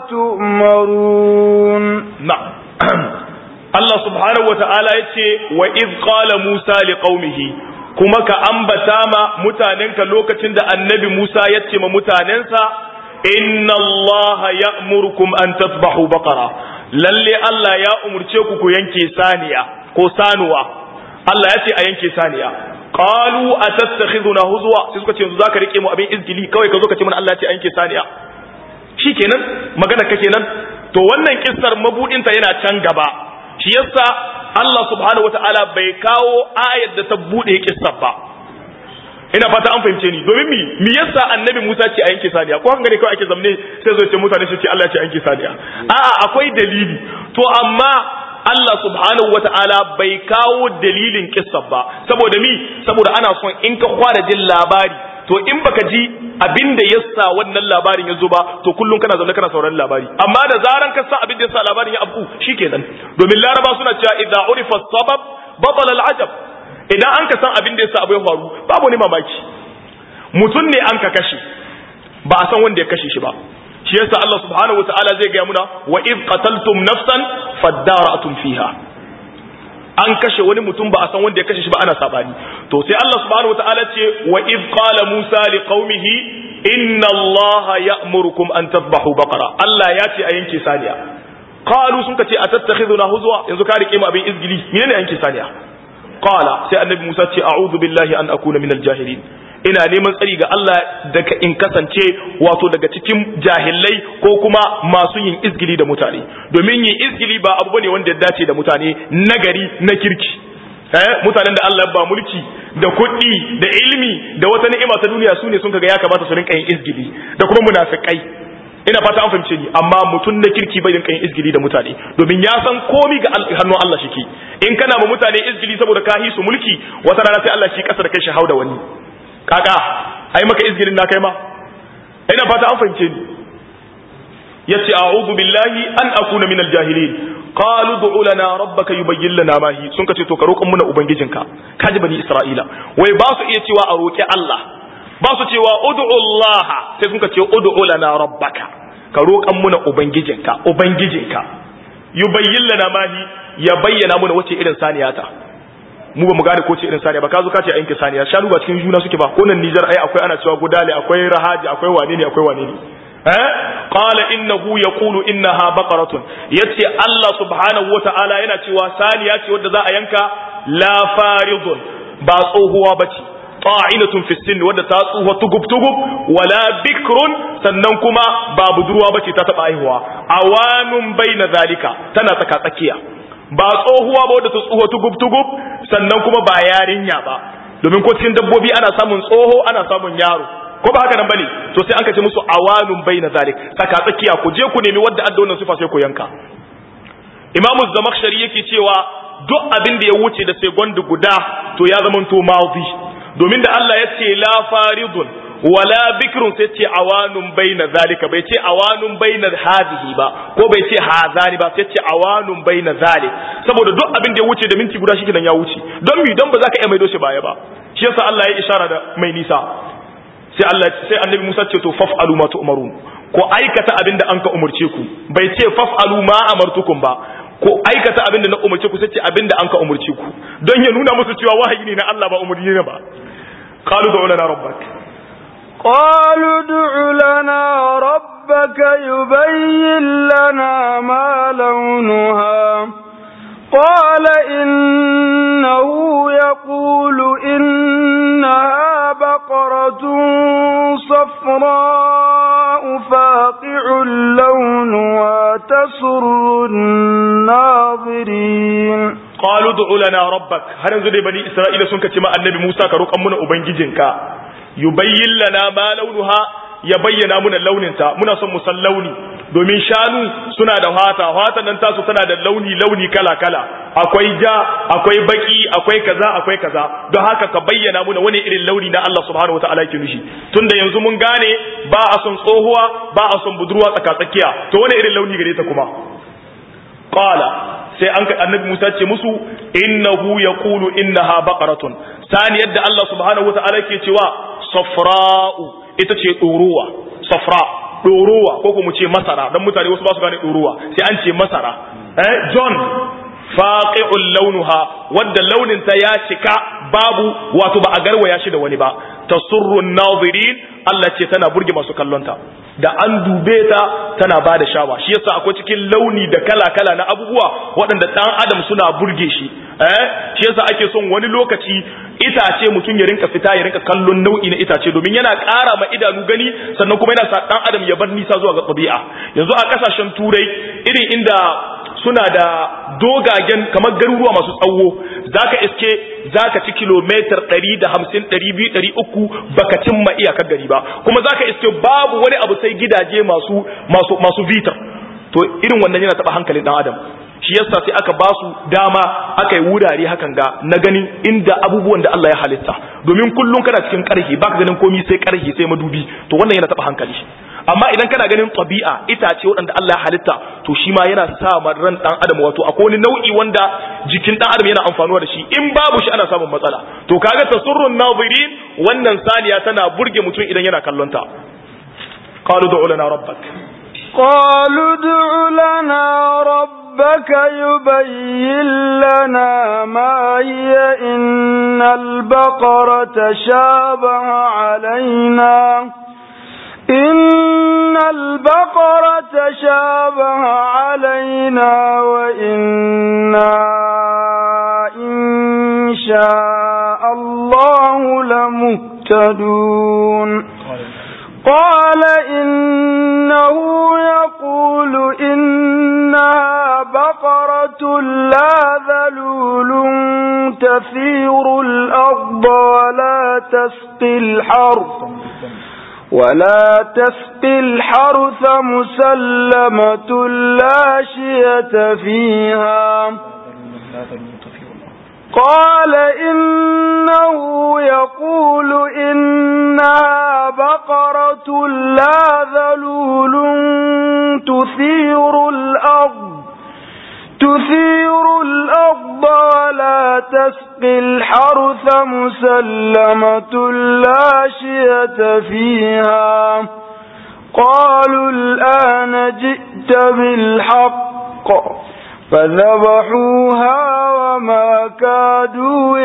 تؤمرون نعم Allah subhanahu wa ta'ala ya ce wa iz qala Musa li qaumihi kuma ka ambata ma mutanenka lokacin da annabi Musa ya ce ma mutanensa inna Allah ya'murukum an tasbahu baqara lalle Allah ya umurce ku ku yanke saniya ko sanuwa Allah ya ce a yanke saniya qalu atattakhiduna huzwa sai suka ce yanzu zaka rike mu abin izgili kawai ka zo ka ce mana Allah ya ce a yanke saniya shikenan magana ka kenan to wannan kissar mabudinta yana can gaba shi yasa Allah subhanahu wataala bai kawo ayar da ta bude kissar ba ina fata an fahimce ni domin mi mi yasa annabi Musa ce a yanke saniya ko hanga ne kawai ake zamne sai zo ce mutane su ce Allah ce a yanke saniya a'a akwai dalili to amma Allah subhanahu wataala bai kawo dalilin kissar ba saboda mi saboda ana son in ka fara jin labari to in baka ji abin da yasa wannan labarin ya zo ba to kullum kana zaune kana sauraron labari amma da zaran ka san abin da yasa labarin ya afku shikenan domin laraba suna cewa idza urifa sabab batala al-ajab idan an ka san abin da yasa abu ya faru babu ne mamaki mutum ne an ka kashe ba a san wanda ya kashe shi ba shi yasa Allah subhanahu wataala zai ga muna wa id qataltum nafsan fadara'tum fiha an kashe wani mutum ba a san wanda ya kashe shi ba ana sabani to sai Allah subhanahu wataala ce wa id qala Musa li qaumihi inna Allah ya'murukum an tadhbahu baqara Allah ya ce a yanke saniya qalu sun kace atattakhiduna huzwa yanzu ka rike mu abin izgili menene yanke saniya qala sai annabi Musa ce a'udhu billahi an akuna minal jahilin ina neman tsari ga Allah daga in kasance wato daga cikin jahilai ko kuma masu yin izgili da mutane domin yin izgili ba abu bane wanda ya dace da mutane nagari na kirki eh mutanen da Allah ba mulki da kuɗi da ilimi da wata ni'ima ta duniya su ne sun kaga ya kamata su rinka yin izgili da kuma munafikai ina fata an fahimce ni amma mutum na kirki bai rinka yin izgili da mutane domin ya san komi ga hannun Allah shike in kana ma mutane izgili saboda ka su mulki wata rana sai Allah shi kasa da kai shi hauda wani kaka ai maka izgirin na kai ma ina fata an fahimce ni yace a'udhu billahi an akuna minal jahilin qalu du'u lana rabbaka yubayyin lana ma hi sun kace to ka roƙon muna ubangijinka kaji bani isra'ila wai ba su iya cewa a roƙi Allah ba su cewa ud'u Allah sai sun kace ud'u lana rabbaka ka roƙon muna ubangijinka ubangijinka yubayyin lana ma hi ya bayyana muna wace irin saniyata mu ba mu gane ko ce irin saniya ba ka zo ka ce a yanke saniya shanu ba cikin juna suke ba ko nan Nijar ai akwai ana cewa gudale akwai rahaji akwai wane ne akwai wane ne eh qala innahu yaqulu innaha baqaratun yace Allah subhanahu wataala yana cewa saniya ce wadda za a yanka la faridun ba tsohuwa bace ta'inatun fi sin wadda ta tsuha tugub tugub wala bikrun sannan kuma ba budurwa bace ta taba aihuwa awanun baina zalika tana tsaka tsakiya ba tsohuwa ba wadda ta tsoho tugub tugub sannan kuma ba yarinya ba domin ko cikin dabbobi ana samun tsoho ana samun yaro ko ba haka nan bane to sai an kace musu awanun baina zalik tsaka tsakiya ku je ku nemi wadda adda wannan sifa sai ku yanka Imam Zamakhshari yake cewa duk abin da ya wuce da sai guda to ya zama to madi domin da Allah ya ce la faridun wala bikrun sai ce awanun baina zalika bai ce awanun baina hadhihi ba ko bai ce hazani ba sai ce awanun baina zalik saboda duk abin da ya wuce da minti guda shi ya wuce don mi don ba za ka iya maido shi baya ba shi yasa Allah ya ishara da mai nisa sai Allah sai annabi Musa ce to faf'alu ma tu'marun ko aikata abin da an ka umurce ku bai ce faf'alu ma amartukum ba ko aikata abin da na umurce ku sai ce abin da an ka umurce ku don ya nuna musu cewa wahayi ne na Allah ba umurni ne ba qalu da lana rabbak قالوا ادع لنا ربك يبين لنا ما لونها قال إنه يقول إنها بقرة صفراء فاقع لونها تسر الناظرين qalu du'u lana rabbak har yanzu dai bani isra'ila sun kace ma annabi Musa ka roƙan muna ubangijinka yubayyin lana ma launuha ya bayyana muna launinta muna son mu san launi domin shanu suna da fata fata nan tasu tana da launi launi kala kala akwai ja akwai baki akwai kaza akwai kaza don haka ka bayyana muna wani irin launi na Allah subhanahu wataala yake nushi tunda yanzu mun gane ba a son tsohuwa ba a son budurwa tsaka tsakiya to wani irin launi gare ta kuma qala sai an annabi Musa ce musu innahu yaqulu innaha baqaratun sani yadda Allah subhanahu wataala ke cewa safra'u ita ce ɗorowa safra ɗorowa ko kuma ce masara don mutane wasu ba su gane ɗorowa sai an ce masara eh john faqi'ul launuha wadda launin ta ya cika babu wato ba a garwaya shi da wani ba tasurru nazirin Allah ce tana burge masu kallonta da an dube ta tana ba da shawa shi yasa akwai cikin launi da kala-kala na abubuwa waɗanda ɗan adam suna burge shi eh shi yasa ake son wani lokaci itace mutum ya rinka fita ya rinka kallon nau'i na itace domin yana ƙara ma idanu gani sannan kuma yana sa ɗan adam ya bar nisa zuwa ga ɗabi'a yanzu a ƙasashen turai irin inda suna da dogagen kamar garuruwa masu tsawo zaka iske zaka ci kilometer 150 200 300 baka cimma iyakar gari ba kuma zaka iske babu wani abu sai gidaje masu masu masu vitar to irin wannan yana taba hankalin dan adam shi yasa sai aka ba su dama aka yi wurare hakan ga na ganin inda abubuwan da Allah ya halitta domin kullum kana cikin karhi baka ganin komai sai karhi sai madubi to wannan yana taba hankali amma idan kana ganin tabi'a itace waɗanda Allah ya halitta to shi ma yana sa ran dan adam wato akwai wani nau'i wanda jikin dan adam yana amfanuwa da shi in babu shi ana samun matsala to kaga tasurrun nazirin wannan saniya tana burge mutum idan yana kallon ta qalu du'u lana rabbak qalu du'u lana rabbak yubayyin lana ma hiya innal baqara tashabaha alaina إن البقرة تشابه علينا وإنا إن شاء الله لمهتدون قال إنه يقول إنها بقرة لا ذلول تثير الأرض ولا تسقي الحرث ولا تسقي الحرث مسلمة لا شية فيها قال إنه يقول إنها بقرة لا ذلول تثير الأرض تثير الأرض ولا تسقي الحرث مسلمة لا شية فيها قالوا الآن جئت بالحق فذبحوها وما كادوا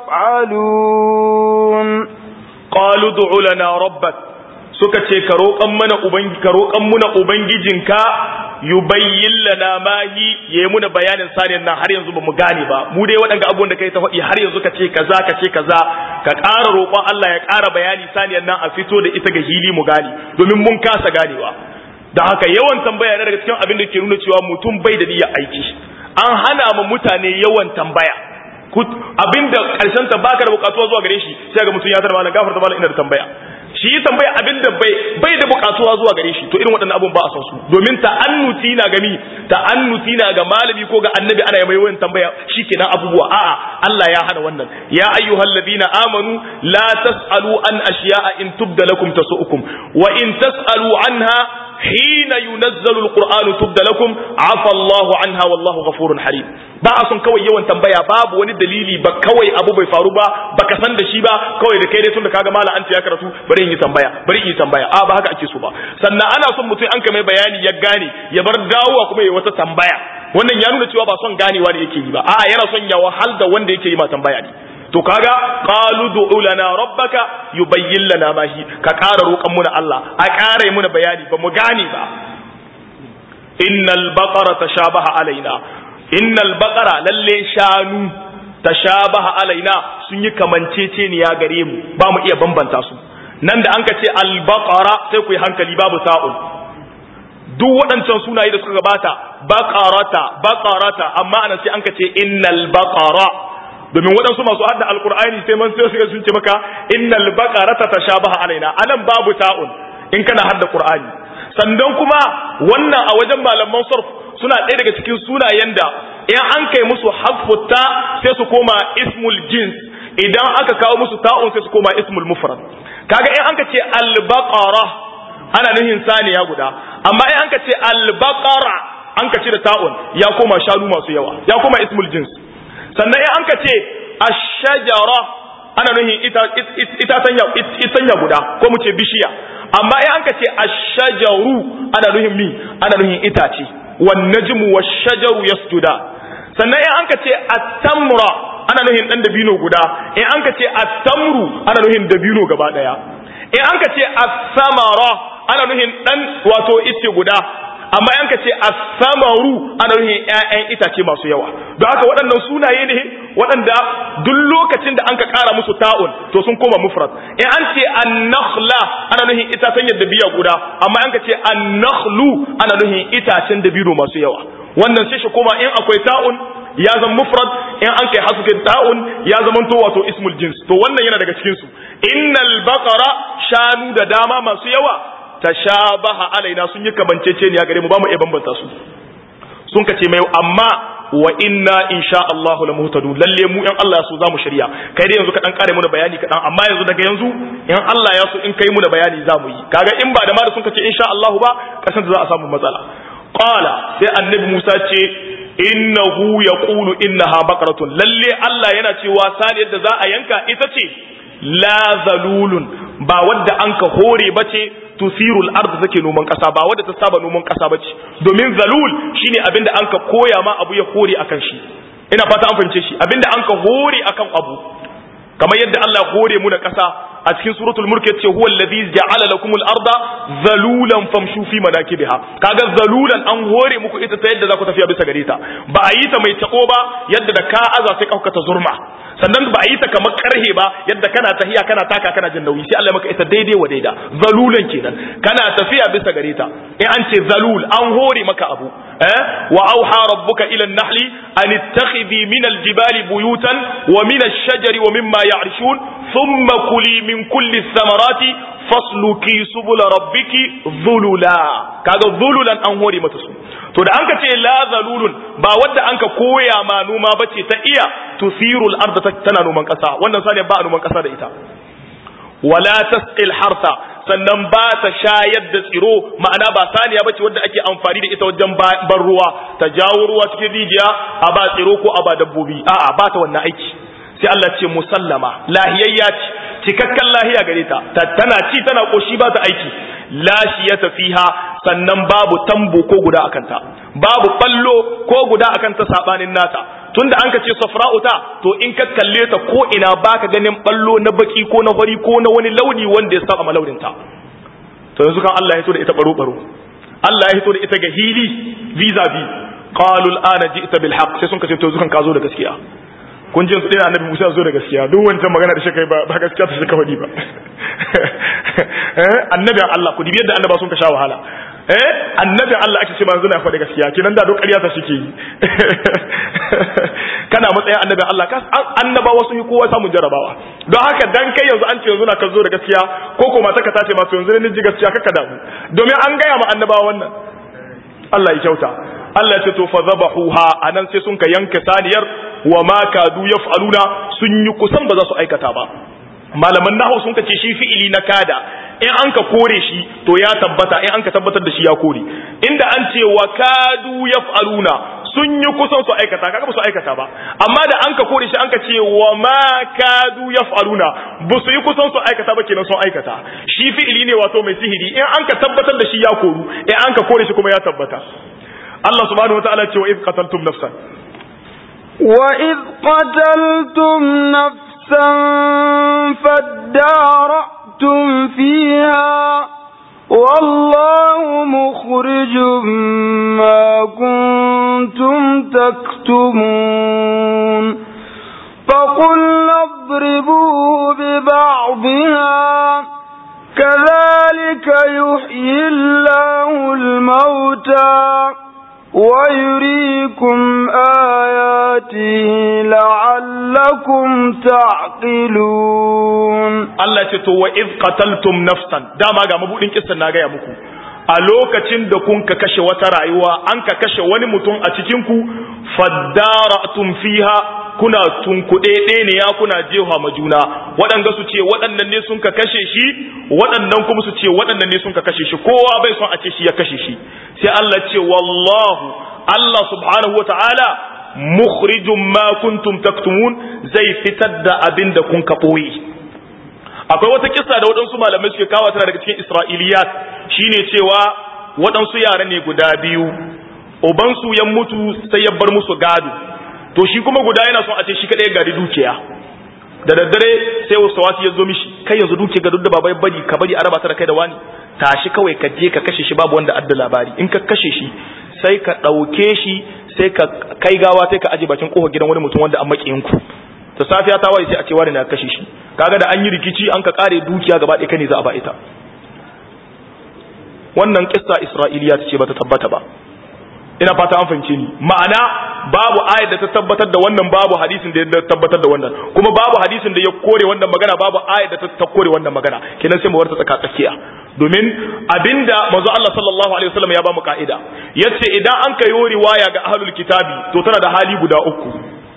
يفعلون قالوا ادع لنا ربك suka ce ka roƙan mana ubangi ka roƙan muna ubangijinka yubayyin lana ma hi yayi muna bayanin saniyar nan har yanzu bamu gane ba mu dai waɗanda abubuwan da kai ta faɗi har yanzu ka ce kaza ka ce kaza ka ƙara roƙon Allah ya ƙara bayani saniyar nan a fito da ita ga hili mu gane domin mun kasa ganewa da haka yawan tambaya na daga cikin abin da ke nuna cewa mutum bai da niyyar aiki an hana ma mutane yawan tambaya abinda karshen ta baka da bukatuwa zuwa gare shi sai ga mutum ya tarwa malam gafarta malam ina da tambaya shi yi tambaya abinda bai bai da bukatuwa zuwa gare shi to irin waɗannan abun ba a san su domin ta'annuti na gami ta'annuti na ga malami ko ga annabi ana yi mai wayan tambaya shikenan abubuwa a'a Allah ya hana wannan ya ayyuhal ladina amanu la tasalu an ashiya'a in tubda lakum tasu'ukum wa in tasalu anha hina yunazzalu alqur'anu tubda lakum afa Allahu anha wallahu ghafurun halim ba a son kawai yawan tambaya babu wani dalili ba kawai abu bai faru ba baka san da shi ba kawai da kai dai tunda kaga mala anta ya karatu bari in yi tambaya bari in yi tambaya a ba haka ake so ba sannan ana son mutum an mai bayani ya gane ya bar dawowa kuma ya wata tambaya wannan ya nuna cewa ba son ganewa da yake yi ba a'a yana son ya wahal da wanda yake yi ma tambaya ne to kaga qalu du'u lana rabbaka yubayyin lana ma hi ka ƙara roƙan muna Allah a ƙara muna bayani ba mu gane ba innal baqara tashabaha alaina innal baqara lalle shanu tashabaha alaina sun yi kamanceceniya gare mu ba mu iya bambanta su nan da an ka ce al baqara sai ku yi hankali babu sa'un duk waɗancan sunaye da suka gabata baqarata baqarata amma anan sai an ka ce innal baqara domin waɗansu masu hadda alkur'ani sai man sai suka sun ce maka innal baqarata tashabaha alaina anan babu ta'un in kana hadda qur'ani sannan kuma wannan a wajen malaman sarf suna ɗaya daga cikin sunayen da in an kai musu haffutta sai su koma ismul jins idan aka kawo musu ta'un sai su koma ismul mufrad kaga in an ka ce al-baqara ana nuhin saniya guda amma in an ka ce al-baqara an ka cire ta'un ya koma shanu masu yawa ya koma ismul jins sannan in an ka ce ash-shajara ana nuhin ita ita tanya itanya guda ko mu ce bishiya amma in an ka ce ash-shajaru ana nuhin mi ana nuhin itace wan najmu wash-shajaru yasjuda sannan in an ka ce at-tamra ana nuhin dan dabino guda in an ka ce at-tamru ana nuhin dabino gaba daya in an ka ce as-samara ana nuhin dan wato ice guda amma in ka ce as-samaru ana nuhin ƴaƴan itace masu yawa don haka waɗannan sunaye ne waɗanda duk lokacin da an ka ƙara musu ta'un to sun koma mufrad in an ce an-nakhla ana nuhin itacen yadda biya guda amma in ka ce an-nakhlu ana nuhin itacen dabino masu yawa wannan sai shi koma in akwai ta'un ya zama mufrad in an kai hasufin ta'un ya zama to wato ismul jins to wannan yana daga cikin su innal baqara shanu da dama masu yawa tashabaha alaina sun yi kamanceceniya gare mu ba mu iya bambanta su sun kace mai amma wa inna insha Allah la muhtadu lalle mu in Allah ya so zamu shirya kai dai yanzu ka dan kare muna bayani kadan amma yanzu daga yanzu in Allah ya so in kai muna bayani zamu yi kaga in ba da ma da sun kace insha Allah ba kasan da za a samu matsala qala sai annabi Musa ce innahu yaqulu innaha baqaratun lalle Allah yana cewa saniyar da za a yanka ita ce la zalulun ba wadda an ka hore bace tusirul ard take noman kasa ba wadda ta saba noman kasa bace domin zalul shine abinda an ka koya ma abu ya hore akan shi ina fata an fahimce shi abinda an ka hore akan abu kamar yadda Allah ya hore mu da kasa a cikin suratul mulk yace huwa allazi ja'ala lakumul arda zalulan famshu fi manakibiha kaga zalulan an hore muku ita ta yadda za ku tafiya bisa gare ta ba a yi ta mai tako ba yadda da ka aza sai ka ta zurma sannan ba a yi ta kamar karhe ba yadda kana tahiya kana taka kana jin nauyi sai Allah maka ita daidai wa daida zalulan kenan kana tafiya bisa gare ta in an ce zalul an hore maka abu eh wa auha rabbuka ila an-nahli an ittakhidhi min al-jibali buyutan wa min ash-shajari wa mimma ya'rishun thumma kuli min kulli thamarati fasluki subula rabbiki zulula kaga zululan an hore mata su to da anka ce la zalulun ba wadda anka koya ma noma bace ta iya tusirul arda tana noman kasa wannan sani ba a noman kasa da ita wala tasqil harta sannan ba ta shayar da tsiro ma'ana ba saniya bace wadda ake amfani da ita wajen ban ruwa ta jawo ruwa cikin rijiya a ba tsiro ko a ba dabbobi a'a ba ta wannan aiki sai Allah ce musallama lahiyayya ce cikakken lahiya gare ta tana ci tana koshi ba ta aiki lashiyata fiha sannan babu tambo ko guda akan ta babu ballo ko guda akan ta sabanin nata tunda an ka ce safra'u ta to in ka kalle ta ko ina baka ganin ballo na baki ko na fari ko na wani launi wanda ya saba malaunin ta to yanzu kan Allah ya hito da ita baro baro Allah ya hito da ita ga hili vis a vis qalu al'ana ji'ta bil haqq sai sun kace to yanzu kan ka zo da gaskiya kun ji su dina annabi Musa zo da gaskiya duk wancan magana da shi kai ba gaskiya ta shi kawai ba eh annabin Allah ku dibi yadda annaba sun ka sha wahala eh annabin Allah ake ce manzo na faɗi gaskiya kinan da duk ƙarya ta shike yi kana matsayin annabin Allah ka annabawa sun yi kowa samun jarabawa don haka dan kai yanzu an ce yanzu na ka zo da gaskiya ko ko mata ka tace ma to yanzu ne ji gaskiya kaka damu domin an gaya ma annabawa wannan Allah ya kyauta Allah ce to fa zabahuha anan sai sun ka yanka saniyar wa ma kadu yaf'aluna sun yi kusan ba za su aikata ba malaman nahu sun kace shi fi'ili na kada in an ka kore shi to ya tabbata in an ka tabbatar da shi ya kore inda an ce wa kadu yaf'aluna sun yi kusan su aikata kaga ba su aikata ba amma da an ka kore shi an ka ce wa ma kadu yaf'aluna ba su yi kusan su aikata ba kenan sun aikata shi fi'ili ne wato mai sihiri in an ka tabbatar da shi ya koru in an ka kore shi kuma ya tabbata Allah subhanahu wataala ce wa iz qataltum nafsan wa iz qataltum nafsan fadara'tum fiha والله مخرج ما كنتم تكتمون فقلنا اضربوه ببعضها كذلك يحيي الله الموتى ويريكم آياته لعلكم تعقلون Allah ce to wa iz qataltum nafsan dama ga mabudin kissan na gaya muku a lokacin da kun ka kashe wata rayuwa an ka kashe wani mutum a cikin ku faddaratum fiha kuna tunkuɗe ne ya kuna jefa ma juna waɗanda su ce waɗannan ne sun ka kashe shi waɗannan kuma su ce waɗannan ne sun ka kashe shi kowa bai son a ce shi ya kashe shi sai Allah ce wallahu Allah subhanahu wata'ala mukhrijum ma kuntum taktumun zai fitar da abin da kun ka ɓoye akwai wata kissa da waɗansu malamai suke kawo tana daga cikin isra'iliyat shine cewa waɗansu yara ne guda biyu ubansu ya mutu sai ya bar musu gado to shi kuma guda yana son a ce shi kadai gari dukiya da daddare sai wasu wasu ya zo mishi kai yanzu dukiya ga da baba ya bari ka bari araba ta da kai da wani tashi kawai ka je ka kashe shi babu wanda adda labari in ka kashe shi sai ka ɗauke shi sai ka kai gawa sai ka aje bakin kofar gidan wani mutum wanda an makiyin ku ta safiya ta waye sai a ce wani na kashe shi kaga da an yi rikici an ka kare dukiya gaba ɗaya ne za a ba ita wannan kissa isra'iliya ce bata tabbata ba ina fata an fahimce ni ma'ana babu ayat da ta tabbatar da wannan babu hadisin da ya tabbatar da wannan kuma babu hadisin da ya kore wannan magana babu ayat da ta kore wannan magana kenan sai mu warta tsaka tsakiya domin abinda manzo Allah sallallahu alaihi wasallam ya ba mu ka'ida yace idan an kayo riwaya ga ahlul kitabi to tana da hali guda uku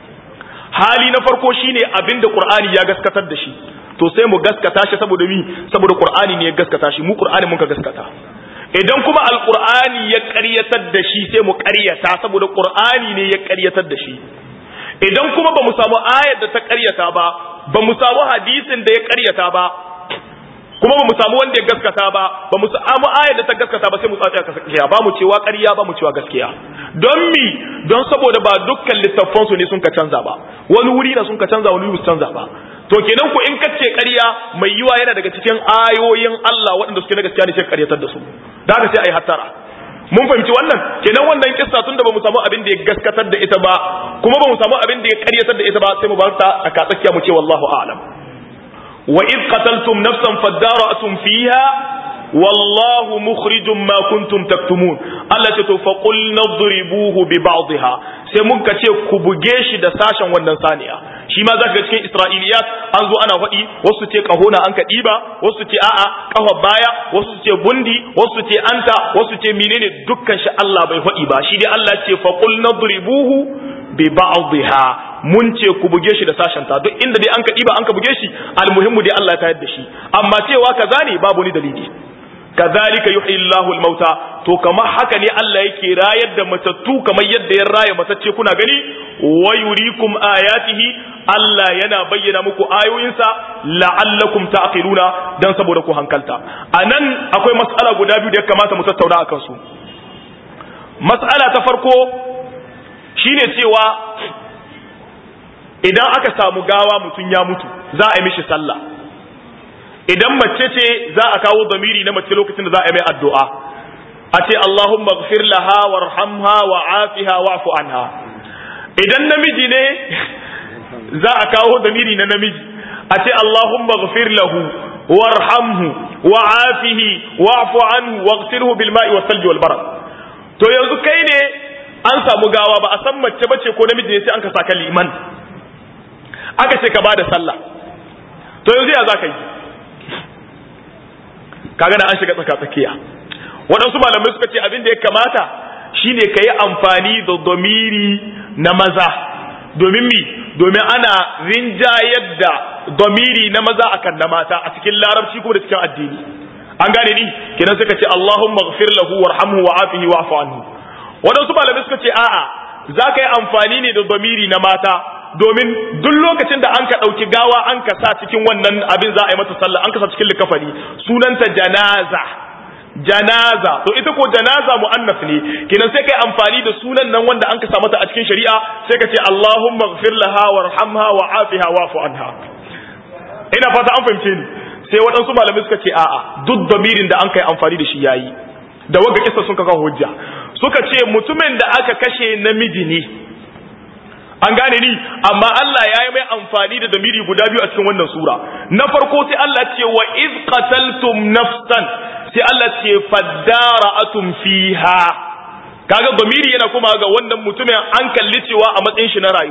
hali na farko shine abinda qur'ani ya gaskatar da shi to sai mu gaskata shi saboda mi saboda qur'ani ne ya gaskata shi mu qur'ani mun ka gaskata idan kuma alkur'ani ya ƙaryatar da shi sai mu ƙaryata saboda qur'ani ne ya ƙaryatar da shi idan kuma ba mu samu ayar da ta ƙaryata ba ba mu samu hadisin da ya ƙaryata ba kuma ba mu samu wanda ya gaskata ba ba mu samu ayar da ta gaskata ba sai mu tsaya gaskiya ba mu cewa ƙarya ba mu cewa gaskiya don mi don saboda ba dukkan littattafan su ne sun ka canza ba wani wuri na sun ka canza wani wuri su canza ba to kenan ku in kace ƙarya mai yiwa yana daga cikin ayoyin Allah waɗanda suke na gaskiya ne sai ƙaryatar da su da haka sai ayi hattara mun fahimci wannan kenan wannan kissa tunda ba mu samu abin da ya gaskatar da ita ba kuma ba mu samu abin da ya ƙaryatar da ita ba sai mu bar ta a katsakiya mu ce wallahu a'lam wa id qataltum nafsan fadara'tum fiha wallahu mukhrijum ma kuntum taktumun Allah ce to fa qul nadribuhu bi ba'dihha sai mun ka ce ku buge shi da sashen wannan saniya shi ma zaka ga cikin Isra'iliyat an zo ana faɗi wasu ce kahona an ka ɗiba wasu ce a'a kafa baya wasu ce bundi wasu ce anta wasu ce menene dukkan shi Allah bai faɗi ba shi dai Allah ce fa qul nadribuhu bi ba'dihha mun ce ku buge shi da sashen ta duk inda dai an ka ɗiba an ka buge shi almuhimmu dai Allah ya tayar da shi amma cewa kaza ne babu ni dalili kazalika yuhyi Allahu al-mauta to kamar haka ne Allah yake rayar da matattu kamar yadda ya raya matacce kuna gani wa yurikum ayatihi Allah yana bayyana muku ayoyinsa la'allakum ta'qiluna dan saboda ku hankalta anan akwai mas'ala guda biyu da ya kamata mu tattauna akan su mas'ala ta farko shine cewa idan aka samu gawa mutum ya mutu za a yi mishi sallah idan mace ce za a kawo zamiri na mace lokacin da za a yi mai addu'a a ce Allahumma gfir laha warhamha wa afiha wa'fu anha idan namiji ne za a kawo zamiri na namiji a ce Allahumma gfir lahu warhamhu wa afihi wa'fu anhu waghsilhu bil ma'i was salji wal barad to yanzu kai ne an samu gawa ba a san mace bace ko namiji ne sai an ka saka liman aka ce ka bada sallah to yanzu ya za ka yi kaga da an shiga tsaka tsakiya waɗansu malamai suka ce abin da ya kamata shine ka yi amfani da domiri na maza domin mi domin ana rinjayar da domiri na maza akan na mata a cikin larabci kuma da cikin addini an gane ni kenan suka ce Allahumma ghfir lahu warhamhu wa afihi wa'fu anhu waɗansu malamai suka ce a'a za ka yi amfani ne da domiri na mata domin duk lokacin da an ka ɗauki gawa an ka sa cikin wannan abin za a yi mata sallah an ka sa cikin likafani sunanta janaza janaza to ita ko janaza mu'annas ne kenan sai kai amfani da sunan nan wanda an ka sa mata a cikin shari'a sai ka ce Allahumma ighfir laha warhamha wa afiha wa'fu anha ina fata an fahimce ni sai waɗansu malamai suka ce a'a duk damirin da an kai amfani da shi yayi da wanda kisa sun kawo hujja suka ce mutumin da aka kashe namiji ne an gane ni amma Allah ya yi mai amfani da damiri guda biyu a cikin wannan sura na farko sai Allah ce wa iz qataltum nafsan sai Allah ce fadara'atum fiha kaga damiri yana kuma ga wannan mutumin an kalli cewa a matsayin shi na rayuwa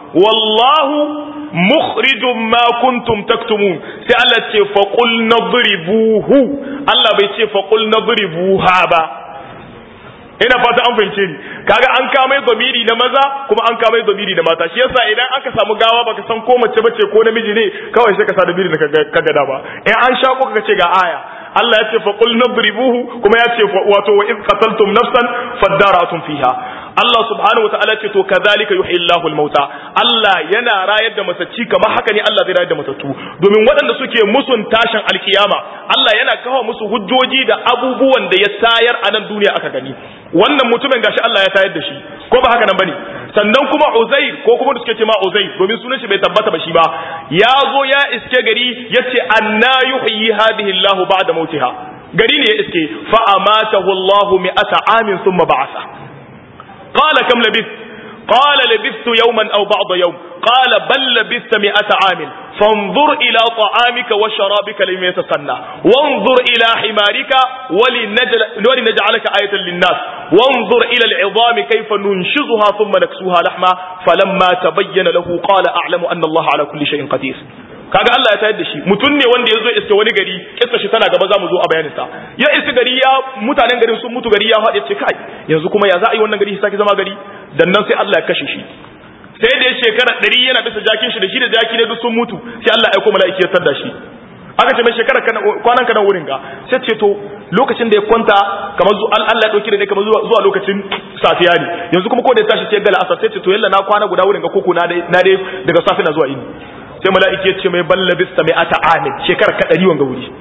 wallahu mukhrijum ma kuntum taktumun sai Allah ce fa qul nadribuhu Allah bai ce fa qul nadribuha ba ina fata an fahimce ni kaga an kama zamiri na maza kuma an kama zamiri na mata shi yasa idan aka samu gawa baka san ko mace bace ko namiji ne kawai sai ka sa zamiri da ka gada ba in an sha ko ka ce ga aya Allah ya ce fa qul nadribuhu kuma ya ce wato wa iz qataltum nafsan fadara'tum fiha Allah subhanahu wa ta'ala ce to kadhalika yuhyi Allahu al-mauta Allah yana rayar da matacci kamar haka ne Allah zai rayar da matattu domin waɗanda suke musun tashin alkiyama Allah yana kawo musu hujjoji da abubuwan da ya tayar a nan duniya aka gani wannan mutumin gashi Allah ya tayar da shi ko ba haka nan bane sannan kuma Uzair ko kuma da suke ce ma Uzair domin sunan shi bai tabbata ba shi ba ya zo ya iske gari yace anna yuhyi hadhihi Allahu ba'da mautiha gari ne ya iske fa amatahu Allahu mi'ata amin thumma ba'atha قال كم لبثت قال لبثت يوما أو بعض يوم قال بل لبثت مئة عام فانظر إلى طعامك وشرابك لم يتسنى وانظر إلى حمارك ولنجل ولنجعلك آية للناس وانظر إلى العظام كيف ننشزها ثم نكسوها لحما فلما تبين له قال أعلم أن الله على كل شيء قدير kaga Allah ya tayar da shi mutum ne wanda ya zo iske wani gari kissa shi tana gaba za mu zo a bayanin sa ya iske gari ya mutanen garin sun mutu gari ya faɗi ce kai yanzu kuma ya za a yi wannan gari sake zama gari dan nan sai Allah ya kashe shi sai da ya shekara ɗari yana bisa jakin shi da shi da jaki ne duk sun mutu sai Allah ya aiko mala'iki ya tada shi aka ce mai shekara kwanan kana wurin ga sai ce to lokacin da ya kwanta kamar zuwa Allah ya dauki da ne kamar zuwa lokacin safiya ne yanzu kuma ko da ya tashi sai gala asar sai ce to yalla na kwana guda wurin ga koko na dai na dai daga safi na zuwa ini sai mala'iki ya ce mai balla bista mai ata amin shekara ka ɗari wanga wuri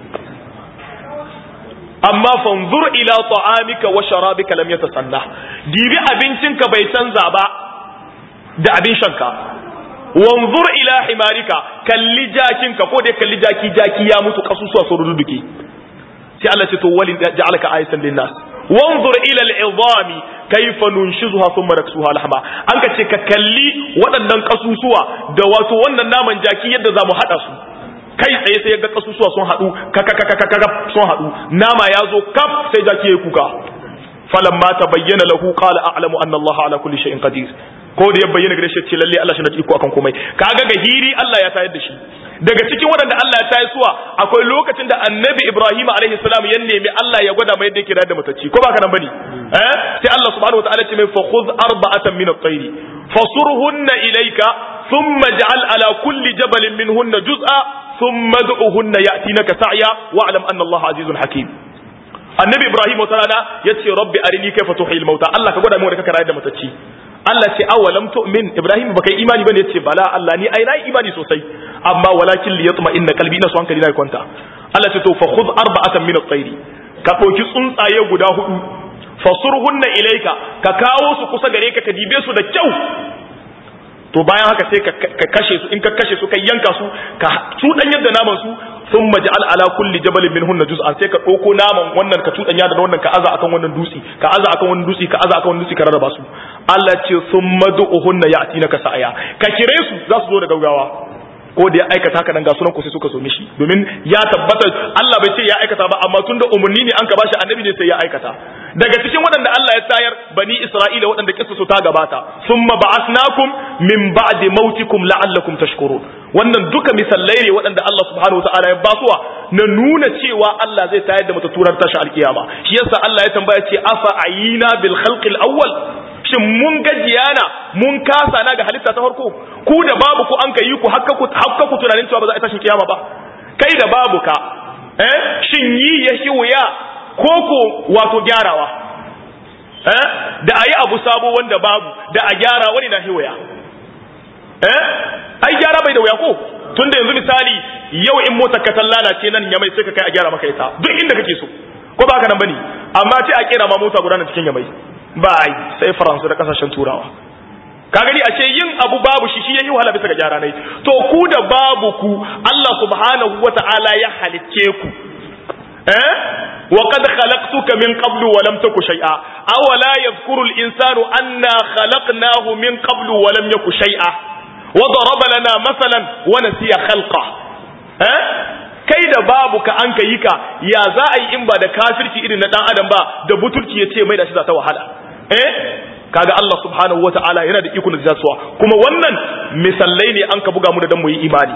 amma fanzur ila ta'amika wa sharabika lam yatasanna dibi abincinka bai canza ba da abin shanka wanzur ila himarika kalli jakinka ko dai kalli jaki jaki ya mutu kasusuwa sun ruduke sai Allah ce to walin ja'alaka ayatan linnas wanzur ila al'izami kaifa nunshizuha thumma naksuha lahma an ka ce ka kalli waɗannan kasusuwa da wato wannan naman jaki yadda zamu hada su kai tsaye sai ga kasusuwa sun hadu kaka kaka kaka sun hadu nama ya zo kaf sai jaki ya kuka falamma tabayyana lahu qala a'lamu anna Allah ala kulli shay'in qadir ko da ya bayyana gare shi ce lalle Allah shi na iko akan komai kaga ga hiri Allah ya tayar da shi daga cikin waɗanda Allah ya tayar suwa akwai lokacin da annabi Ibrahim alaihi salam ya nemi Allah ya gwada mai yadda yake da matacci ko baka nan bane eh sai Allah subhanahu wataala ce mai fa khudh arba'atan min at-tayr fasurhunna ilayka thumma ja'al ala kulli jabalin minhunna juz'a thumma ad'uhunna ya'tinaka sa'ya wa'lam anna Allah azizun hakim annabi Ibrahim wata rana yace rabbi arini kayfa tuhil mauta Allah ka gwada mu da kaka rayar da matacci Allah ce awalam tu'min Ibrahim baka yi imani bane yace bala Allah ni ai nayi imani sosai amma walakin li yatma inna qalbi ina so hankali na kwanta Allah ce to fa khudh arba'atan min at-tayr ka dauki tsuntsaye guda hudu fasurhunna ilayka ka kawo su kusa gare ka ka dibe su da kyau to bayan haka sai ka kashe su in ka kashe su ka yanka su ka cudan yadda naman su sun maja'al ala kulli jabalin min hunna juz'an sai ka ɗauko naman wannan ka cuɗanya da wannan ka aza akan wannan dutse ka aza akan wannan dutse ka aza akan wannan dutse ka rarraba su Allah ce sun madu'uhunna ya'tinaka sa'aya ka kire su za su zo da gaugawa ko da ya aikata haka nan ga sunan ku sai suka so mishi domin ya tabbata Allah bai ce ya aikata ba amma tunda umarni ne an ka bashi annabi ne sai ya aikata daga cikin waɗanda Allah ya tayar bani Isra'ila waɗanda kissa su ta gabata summa ba'asnakum min ba'di mautikum la'allakum tashkurun wannan duka misallai ne waɗanda Allah subhanahu wata'ala ya basuwa na nuna cewa Allah zai tayar da mata turar tashi alkiyama shi yasa Allah ya tambaya ce afa ayina bil khalqil awwal shin mun gajiyana mun kasa na ga halitta ta farko ku da babu ku an kai ku hakka ku hakka ku tunanin cewa ba za a tashi kiyama ba kai da babu ka eh shin yi ya shi wuya ko ko wato gyarawa eh da ayi abu sabo wanda babu da a gyara wani na hiwaya eh ai gyara bai da wuya ko tunda yanzu misali yau in motar ka lalace nan yamai sai ka kai a gyara maka ita duk inda kake so ko ba haka nan bane amma ce a kera ma mota guda na cikin yamai ba ai sai faransa da kasashen turawa ka gani a ce yin abu babu shi shi yayi wahala bisa ga gyara nai to ku da babu ku Allah subhanahu wata'ala ya halicce ku eh wa qad khalaqtuka min qablu wa lam taku shay'a awala yadhkuru al-insanu anna khalaqnahu min qablu wa lam yaku shay'a wa daraba lana masalan wa nasiya khalqa eh kai da babu ka an kai ka ya za a yi in ba da kafirci irin na dan adam ba da butulci ya ce mai da shi za ta wahala eh kaga Allah subhanahu wata'ala yana da iko da jasuwa kuma wannan misallai ne an ka buga mu da dan mu yi imani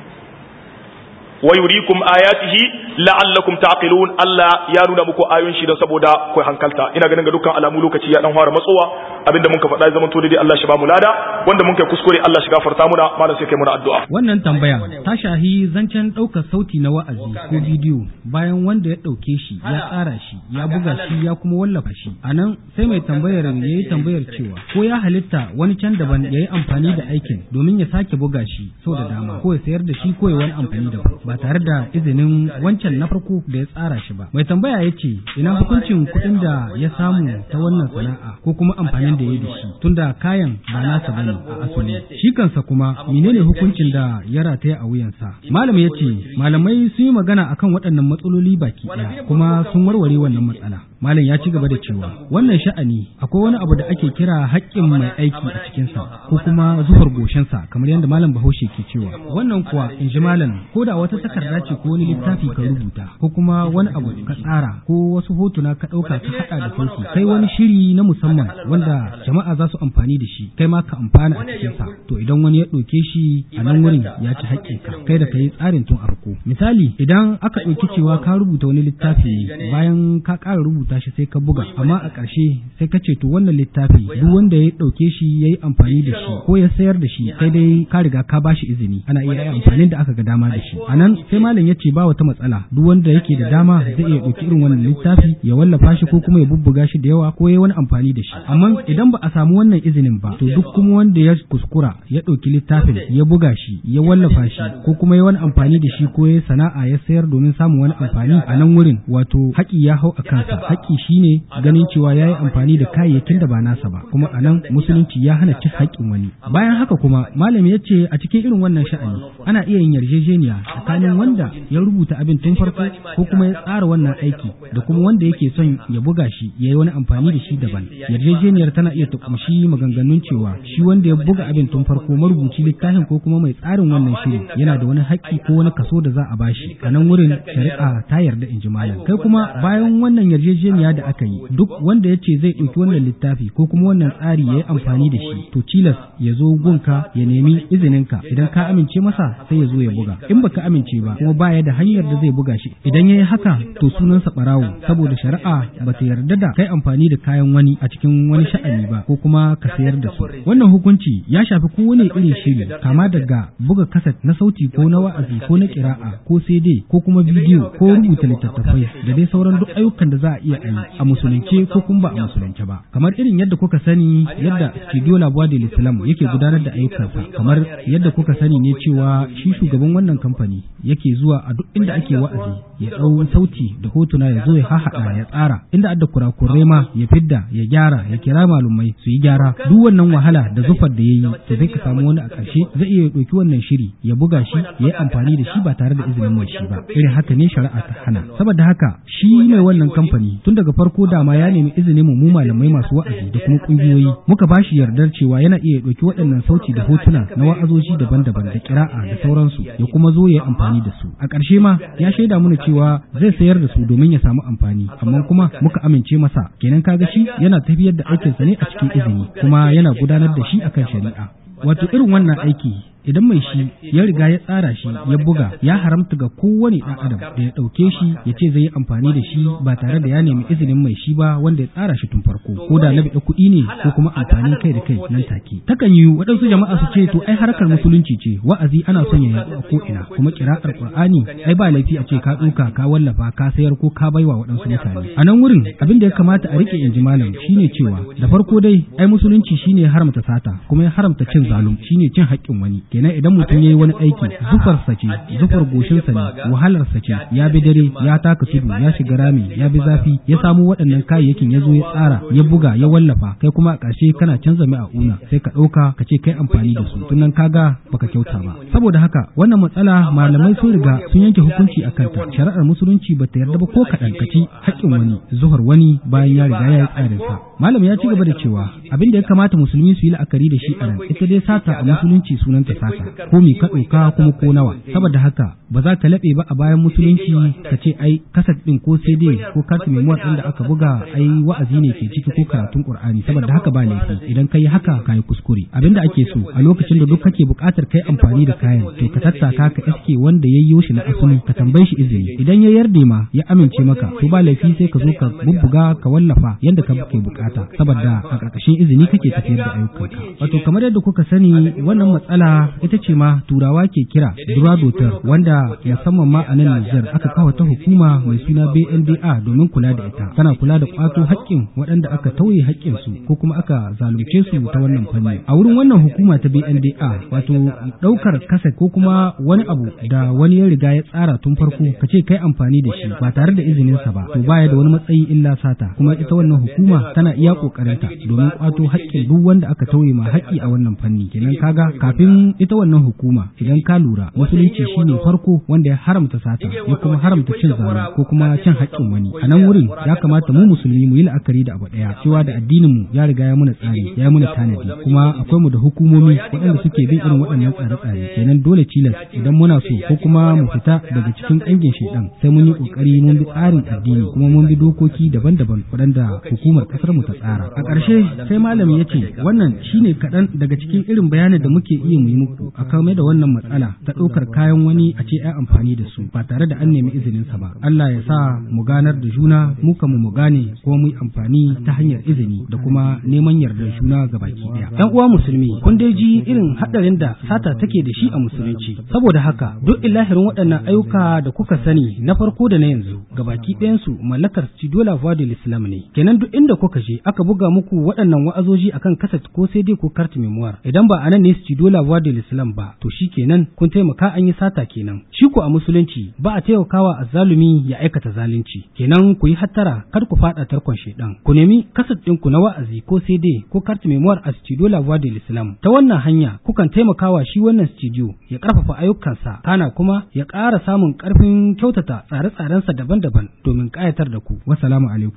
wa yurikum ayatihi la'allakum taqilun Allah ya nuna muku ayoyin shi don saboda ku hankalta ina ganin ga dukkan alamu lokaci ya dan fara matsowa abinda mun ka faɗa ya zama to dai Allah shi ba mu lada wanda mun kai kuskure Allah shi gafarta muna malam sai kai muna addu'a wannan tambaya ta shahi zancen ɗaukar sauti na wa'azi ko bidiyo bayan wanda ya ɗauke shi ya tsara shi ya buga shi ya kuma wallafa shi anan sai mai tambayar ya yi tambayar cewa ko ya halitta wani can daban ya yi amfani da aikin domin ya sake buga shi sau da dama ko ya sayar da shi ko ya wani amfani daban ba tare da izinin wancan na farko da ya tsara shi ba. Mai tambaya ya ce, ina hukuncin kuɗin da ya samu ta wannan sana'a ko kuma amfanin da ya yi da shi tunda kayan ba nasa bane a asali. Shi kansa kuma menene hukuncin da ya rataya a wuyansa? Malam ya ce, malamai sun yi magana akan waɗannan matsaloli baki ɗaya kuma sun warware wannan matsala. Malam ya ci gaba da cewa, wannan sha'ani akwai wani abu da ake kira haƙƙin mai aiki a cikinsa ko kuma zuhar goshinsa kamar yadda malam Bahaushe ke cewa. Wannan kuwa in ji malam ko da wata takarda ce ko wani littafi ka rubuta ko kuma wani abu ka tsara ko wasu hotuna ka ɗauka ka haɗa da sauki kai wani shiri na musamman wanda jama'a za su amfani da shi kai ma ka amfana a cikinsa to idan wani ya ɗauke shi a nan wurin ya ci haƙƙinka kai da ka yi tsarin tun farko misali idan aka ɗauki cewa ka rubuta wani littafi ne bayan ka ƙara rubuta shi sai ka buga amma a ƙarshe sai ka ce to wannan littafi duk wanda ya ɗauke shi ya yi amfani da shi ko ya sayar da shi sai dai ka riga ka ba shi izini ana iya yi amfanin da aka ga dama da shi a nan sai malam ya ce ba wata matsala duk wanda yake da dama zai iya ɗauki irin wannan littafi ya wallafa shi ko kuma ya bubbuga shi da yawa ko ya wani amfani da shi amma idan ba a samu wannan izinin ba to duk kuma wanda ya kuskura ya ɗauki littafin ya buga shi ya wallafa shi ko kuma ya wani amfani da shi ko ya sana'a ya sayar domin samun wani amfani a nan wurin wato haƙi ya hau a kansa haƙi shine ganin cewa ya yi amfani da kayayyakin da ba nasa ba kuma a nan musulunci ya hana cin haƙƙin wani bayan haka kuma malam ya ce a cikin irin wannan sha'ani ana iya yin yarjejeniya tsakanin wanda ya rubuta abin tun farko ko kuma ya tsara wannan aiki da kuma wanda yake son ya buga shi ya yi wani amfani da shi daban yarjejeniyar tana iya ta kumshi maganganun cewa shi wanda ya buga abin tun farko marubuci littafin ko kuma mai tsarin wannan shiri yana da wani haƙƙi ko wani kaso da za a bashi a nan wurin shari'a ta yarda in ji malam kai kuma bayan wannan yarjejeniya da aka yi duk wanda ya ce zai ɗauki wannan littafi ko kuma wannan tsari ya yi amfani da shi to cilas ya zo gunka ya nemi izininka idan ka amince masa sai ya zo ya buga in baka amince ba kuma baya da hanyar da zai buga shi idan ya yi haka to sunansa ɓarawo saboda shari'a ba ta yarda da kai amfani da kayan wani a cikin wani sha'ani ba ko kuma ka sayar da su wannan hukunci ya shafi kowane irin shiri kama daga buga kaset na sauti ko na wa'azi ko na kira'a ko CD ko kuma bidiyo ko rubuta littattafai da dai sauran duk ayyukan da za a iya yi a musulunce ko kuma ba a musulunce ba kamar irin yadda kuka sani yadda studio labuwa da islam yake gudanar da ayyukansa kamar yadda kuka sani ne cewa shi shugaban wannan kamfani yake zuwa a duk inda ake wa'azi ya ɗau sauti da hotuna ya zo ya hahaɗa ya tsara inda adda kurakurai ma ya fidda ya gyara ya kira malumai su yi gyara duk wannan wahala da zufar da ya yi to zai ka samu wani a ƙarshe zai iya ɗauki wannan shiri ya buga shi ya yi amfani da shi ba tare da izinin mai shi ba irin haka ne shari'a ta hana saboda haka shi mai wannan kamfani tun daga farko dama ya nemi izinin mu malamai masu wa'azi da kuma ƙungiyoyi muka ba shi yardar cewa yana iya ɗauki waɗannan sauti da hotuna na wa'azoji daban-daban da kira'a da sauransu ya kuma zo ya yi amfani da su a ƙarshe ma ya shaida mana cewa zai sayar da su domin ya samu amfani amma kuma muka amince masa kenan kaga shi yana tafiyar da aikinsa ne a cikin izini kuma yana gudanar da shi akan shari'a wato irin wannan aiki idan mai shi ya riga ya tsara shi ya buga ya haramta ga kowane ɗan adam da ya ɗauke shi ya ce zai yi amfani da shi ba tare da ya nemi izinin mai shi ba wanda ya tsara shi tun farko ko da na biɗa kuɗi ne ko kuma amfanin kai da kai nan take takan yi waɗansu jama'a su ce to ai harkar musulunci ce wa'azi ana son ya yaɗu a ko'ina kuma kira'ar qur'ani ai ba laifi a ce ka ɗauka ka wallafa ka sayar ko ka baiwa waɗansu mutane a nan wurin abin da ya kamata a rike in ji malam shine cewa da farko dai ai musulunci shine ya haramta sata kuma ya haramta cin zalum shine cin haƙƙin wani kenan idan mutum ya yi wani aiki zufarsa ce zufar goshinsa ne wahalarsa ce ya bi dare ya taka tudu ya shiga rami ya bi zafi ya samu waɗannan kayayyakin ya zo ya tsara ya buga ya wallafa kai kuma a ƙarshe kana canza mai a una sai ka ɗauka ka ce kai amfani da su tunan kaga baka kyauta ba saboda haka wannan matsala malamai sun riga sun yanke hukunci a kanta shari'ar musulunci ba ta yarda ba ko kaɗan ka ci haƙƙin wani zuhar wani bayan ya riga ya yi tsarinsa malam ya ci gaba da cewa abin da ya kamata musulmi su yi la'akari da shi a nan ita dai sata a musulunci sunanta saka ko mi ka ɗauka kuma ko nawa saboda haka ba za ka laɓe ba a bayan musulunci ka ce ai kasat ɗin ko sai dai ko kartu memuwar ɗin da aka buga ai wa'azi ne ke ciki ko karatun qur'ani saboda haka ba laifi idan ka yi haka ka yi kuskure abinda ake so a lokacin da duk kake buƙatar kai amfani da kayan to ka tattaka ka iske wanda ya yi shi na asali ka tambaye shi izini idan ya yarda ma ya amince maka to ba laifi sai ka zo ka bubbuga ka wallafa yanda ka ke bukata saboda a ƙarƙashin izini kake tafiyar da ayyukanka wato kamar yadda kuka sani wannan matsala ita ce ma turawa ke kira duradotar wanda musamman ma a nan Nijar aka kawo ta hukuma mai suna BNDA domin kula da ita tana kula da kwato haƙƙin waɗanda aka tauye haƙƙin su ko kuma aka zalunce su ta wannan fanni a wurin wannan hukuma ta BNDA wato ɗaukar kasa ko kuma wani abu da wani ya riga ya tsara tun farko ka ce kai amfani da shi ba tare da izininsa ba to baya da wani matsayi illa sata kuma ita wannan hukuma tana iya kokarinta domin kwato haƙƙin duk wanda aka tauye ma haƙƙi a wannan fanni kenan kaga kafin ita wannan hukuma idan ka lura musulunci shine farko wanda ya haramta sata ya kuma haramta cin zalunci ko kuma cin haƙƙin wani a nan wurin ya kamata mu musulmi mu yi la'akari da abu ɗaya cewa da addinin mu ya riga ya muna tsari ya muna tanadi kuma akwai mu da hukumomi waɗanda suke bin irin waɗannan tsare-tsare kenan dole cilas idan muna so ko kuma mu fita daga cikin ƙangin shaidan sai mun yi ƙoƙari mun bi tsarin addini kuma mun bi dokoki daban-daban waɗanda hukumar ƙasar mu ta tsara a ƙarshe sai malami ya ce wannan shine kaɗan daga cikin irin bayanin da muke iya mu yi muku a kame da wannan matsala ta ɗaukar kayan wani a ce ai amfani da su ba tare da an nemi izinin sa ba Allah ya sa mu ganar da juna mu mu mu gane kuma mu yi amfani ta hanyar izini da kuma neman yardar juna ga baki ɗaya ɗan uwa musulmi kun dai ji irin haɗarin da sata take da shi a musulunci saboda haka duk ilahirin waɗannan ayyuka da kuka sani na farko da na yanzu gabaki ɗayansu mallakar Studio La Voix de l'Islam ne kenan duk inda kuka je aka buga muku waɗannan wa'azoji akan kaset ko sai dai ko carte memoire idan ba anan ne Studio La Voix de l'Islam ba to shi kenan kun taimaka an yi sata kenan shi ko a musulunci ba a taimakawa azzalumi ya aikata zalunci kenan ku yi hattara kar ku faɗa tarkon shedan ku nemi kaset ɗinku na wa'azi ko sai dai ko carte memoire a Studio La Voix de l'Islam ta wannan hanya kukan taimakawa shi wannan studio ya ƙarfafa ayyukansa kana kuma ya ƙara samun ƙarfin kyautata tsare-tsarensa daban-daban domin ƙayatar da ku. Wassalamu alaikum.